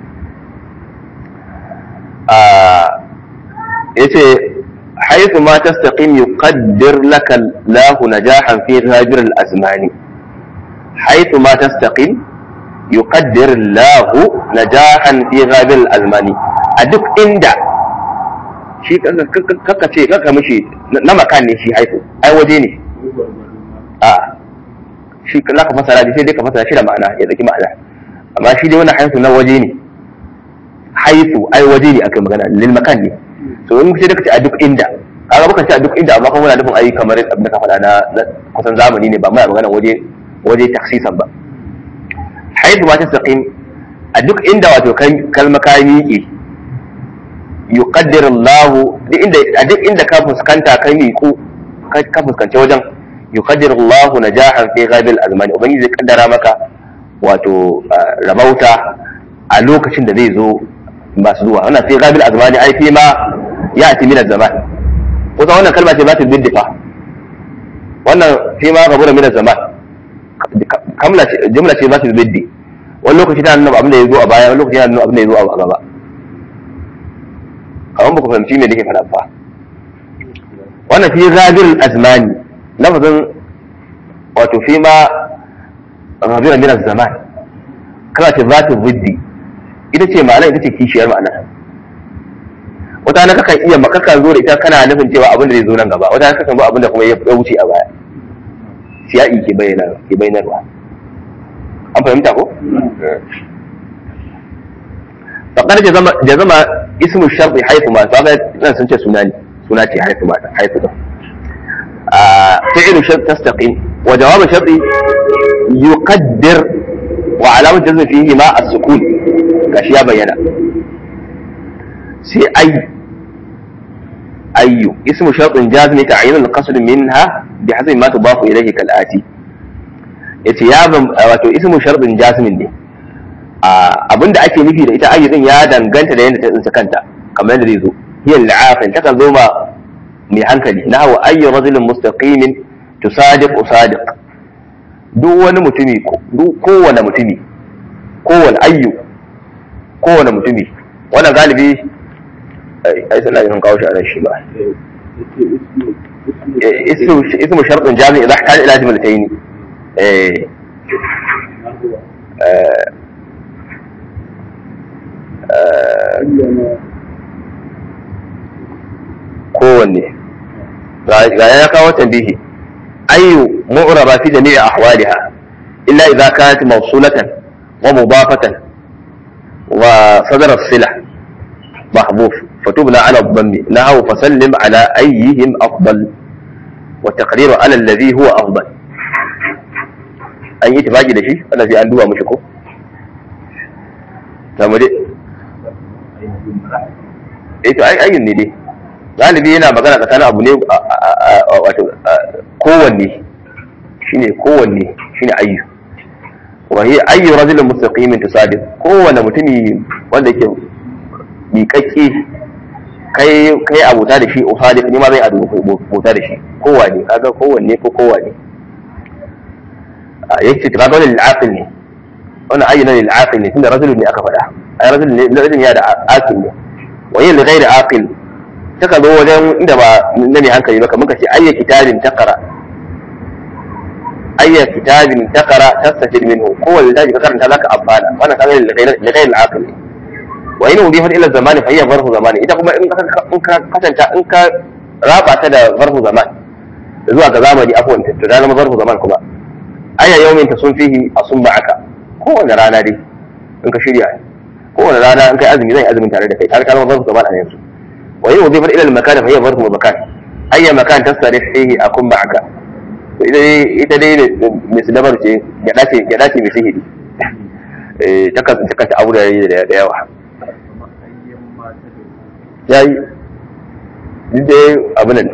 ah yace haitu ma tastaqim yuqaddir laka lahu najahan fi ghajir al-azmani haitu ma tastaqim yuqaddir lahu najahan fi ghajir al-azmani a duk inda shi kaka ce kaka mishi na makan ne shi haifu ai waje ne a shi za ka fasara shi sai dai ka fasara shi da ma'ana ya zaki ma'ana amma shi dai wannan haifu na waje ne haifu ai waje ne aka magana lil makan ne so in sai da ka ce a duk inda kaga baka ce a duk inda amma kuma muna nufin ai kamar abin da ka faɗa na na kusan zamani ne ba mai magana waje waje taksisan ba haifu ma ta saqim a duk inda wato kalma ka miƙe yuqaddir Allah duk inda a duk inda ka fuskanta kai miƙo ka fuskanci wajen yuqaddir Allah najahan fi ghabil azmani ubangiji zai kaddara maka wato rabauta a lokacin da zai zo masu zuwa wannan fi ghabil azmani ai fi ma ya'ti min az-zaman kusa wannan kalma ce ba ta biddifa wannan fi ma gabura min az-zaman kamla ce jumla ce ba ta biddi wani lokaci tana nuna abin da ya zo a baya wani lokaci tana nuna abin da ya zo a gaba kamar ba ku fahimci me nake faɗa ba wannan fi ghadir azmani lafazin wato fi ma ghabira min zaman kana ce zatu biddi ita ce ma'ana ita ce kishiyar ma'ana wata na kakan iya makakan zo da ita kana nufin cewa abin da zai zo nan gaba wata na kakan zo abin da kuma ya wuce a baya siya'i ke bayyana ke bayyanarwa an fahimta ko faqad jazama jazama ismu sharti haythu ma kaga nan sun ce suna ne suna ce haythu ma haythu da fi'lu shart tastaqim wa jawab sharti yuqaddir wa alamat jazm fihi ma as-sukun gashi ya bayyana sai ay ayyu ismu shartin jazmi ta'yin al-qasd minha bihasbi ma tudafu ilayhi kal-ati yace ya wato ismu shartin jazmin ne abinda ake nufi da ita ayyukan ya danganta da yadda ta tsinci kanta kamar yadda zai zo hiya al-aqil takan zo ma mai hankali na hawa ayyu rajulin mustaqimin tusadiq usadiq duk wani mutumi duk kowane mutumi kowane ayyu kowane mutumi wannan galibi ai sai na kawo shi a nan shi ba ismu shartun jami'i idza ihtaja ila jumlatayn eh kowanne ga ya kawo tambihi ayyu mu'raba fi jami'i ahwaliha illa idza kanat mawsulatan wa mudafatan wa sadara as-silah محذوف فتبنى على الضم نحو فسلم على أيهم أفضل والتقرير على الذي هو أفضل أن يتفاجئ لشيء أنا في أندوها مشكو تمام eh to ai ayyun ne dai galibi yana magana tsakanin abu ne wato kowanne shine kowanne shine ayyu wa hiya ayyu rajulin mustaqimin tusadiq kowanne mutumi wanda yake miƙaƙƙe kai kai abota da shi usadiq ni ma zai abota da shi kowanne kaga kowanne ko kowanne yake to kaga wannan lil'aqil ne wannan ayyu na lil'aqil ne tunda rajulun ne aka faɗa ai rajulun ne rajulun ya da aqil ne وهي لغير عاقل taka zo wajen inda ba na mai hankali ba kamar ka ce ayya kitabin takara ayya kitabin takara tastafid minhu kowane littafi ka karanta zaka amfana wannan kaga li ghayr al-aqil wa in udifat ila zamani fa hiya zarfu zamani ita kuma in ka kasanta in ka raba ta da zarfu zaman zuwa ga zamani afwan to da zama zarfu zaman kuma ayya yawmin tasun fihi asum ma'aka kowane rana dai in ka shirya kowane rana in kai azumi zan yi azumin tare da kai har kalmar zarfu zaman a yanzu wa yi wazifar ilal makan fa hiya zarfu makan ayya makan tasarif fihi akun ma'aka to ita dai ita dai misdabar ce gyada ce gyada ce mai sihiri eh ta kasu ta abu da da yawa yayi duk dai abu nan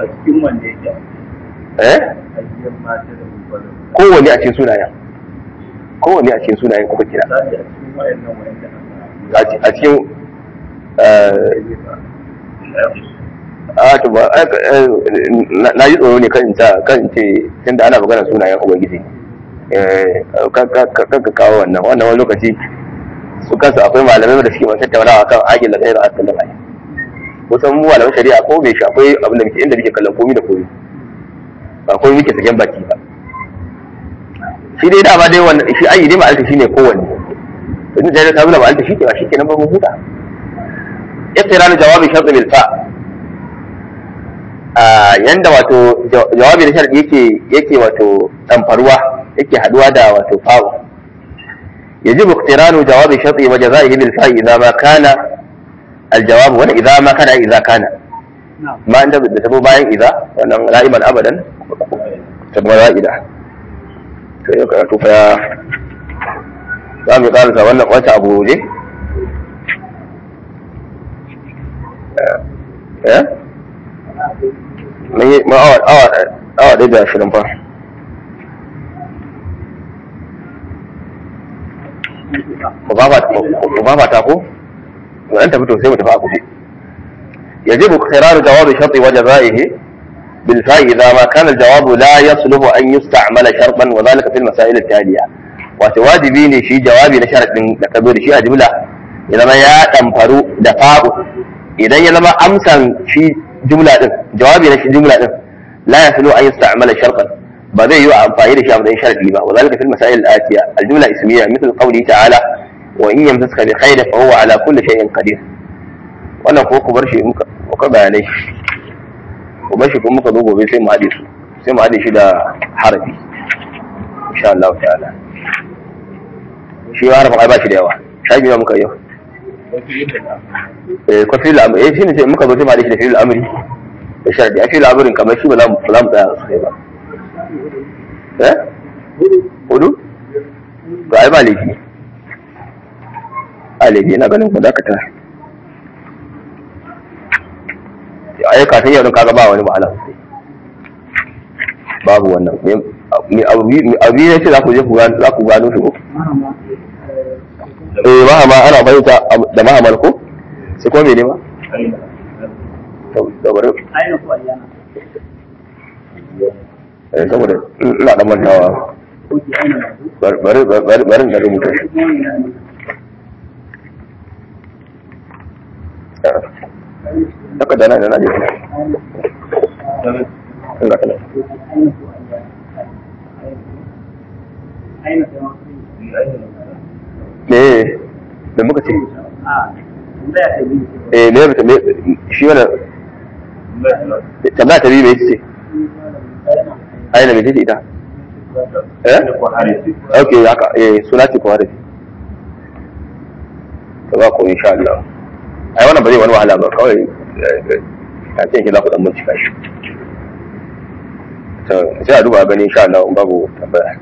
eh kowanne a cikin sunayen kowanne a cikin sunayen kuka kira a cikin a to ba na yi tsoro ne kan ta kan ce tunda ana magana sunayen ubangiji kan ka kawo wannan wannan wani lokaci su kansu akwai malamai da suke masu tattaunawa kan agin da gairar asalin ayi kusan mu malaman shari'a ko bai shi akwai abin da muke inda muke kallon komi da komi ba komi muke saken baki ba shi dai dama dai wannan shi ayi dai ma'alta shine kowanne in da ta zuna ma'alta shi ke ba shi kenan ba mu huta iqtiran jawabi shart bil fa yanda wato jawabi da sharadi yake yake wato tamfaruwa yake haduwa da wato fa'u يجب اقتران جواب شرط وجزائه بالفاء إذا ما كان الجواب ولا إذا ما كان إذا كان ما أنت بتسبب باين إذا وأنا دائما أبدا تبغى إذا to fa za mu karasa wannan wata abu ne eh mun yi awa awa awa ɗaya da ashirin fa ku ba ta ko an tafi to sai mu tafi a kuɗi يجب اقترار جواب شرط وجزائه بالفاء إذا ما كان الجواب لا يصلح أن يستعمل شرطا وذلك في المسائل التالية وتواجبين شي جوابي لشرط من تكبير شيء جملة إذا ما يا تنفرو دفاع إذا يلما أمسا شي جملة جوابي لشي جملة لا يصلح أن يستعمل شرطا بدأ يوعى فائدة شيء من شرط لما وذلك في المسائل الآتية الجملة اسمية مثل قوله تعالى وإن يمسسك بخير فهو على كل شيء قدير wannan ko ku bar shi muka bayanai ku bar shi kuma muka zo gobe sai mu haɗe su sai mu haɗe shi da harafi insha Allah ta'ala shi harafin ai ba shi da yawa shafi ma muka yau eh ko fil amri eh shine sai muka zo sai mu haɗe shi da fil amri da sharadi a fil amrin kamar shi ba za mu za mu tsaya sosai ba eh hudu to ai ba laifi a laifi ina ganin ku dakata ai kafin yau kaga ba wani ma'ana sosai babu wannan abu ne ce za ku je za ku gano shi ko eh mahama ana bayyana da mahamal ko sai ko mene ma saboda eh saboda ina da mantawa bari bari bari da rubuta shi Daga da nan da nan Enggak kena. Eh, da muka ce. Eh, me ya me shi wannan tambaya ta biyu me ce? Aina me ce ita? Eh? Okay, haka eh suna ce ko hadisi. Ta ba ko insha Allah. ai wannan ba zai wani wahala ba kawai a ce ki za ku dan bincika shi to sai a duba gani insha Allah in babu tambaya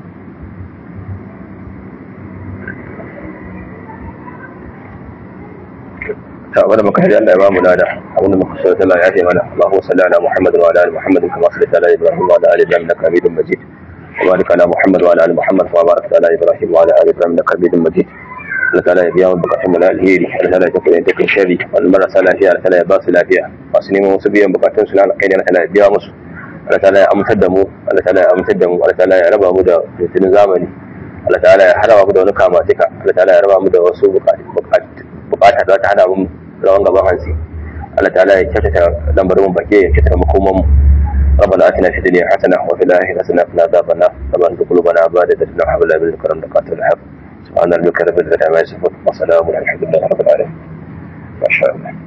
ta wanda muka hadi Allah ya ba mu lada abinda muka so Allah ya ce mana Allahu salli ala Muhammad wa ala ali Muhammad kama sallaita ala Ibrahim wa ala ali Ibrahim innaka Hamidum Majid وبارك على محمد وعلى ال محمد كما باركت على ابراهيم وعلى ال ابراهيم انك حميد مجيد Allah ta'ala ya biya wa bukatun mu na alheri Allah ta'ala ya tafi da kai shari wal marasa lafiya Allah ta'ala ya ba su lafiya masu neman wasu biyan bukatun su na alkhairi Allah ta'ala ya biya musu Allah ta'ala ya amintar da mu Allah ta'ala ya amintar da mu Allah ta'ala ya raba mu da fitinin zamani Allah ta'ala ya haraba mu da wani kamatika Allah ta'ala ya raba mu da wasu bukata da ta hada mu rawan gaban hansi Allah ta'ala ya kyautata lambarin mu baki ya kyautata makoman mu ربنا اتنا في الدنيا حسنه وفي الاخره حسنه وقنا عذاب النار ربنا ادخل قلوبنا عباده لنا حول الله بالكرم نقاتل الحق سبحان ربك رب العزه عما يصفون وسلام على الحمد لله رب العالمين ما شاء الله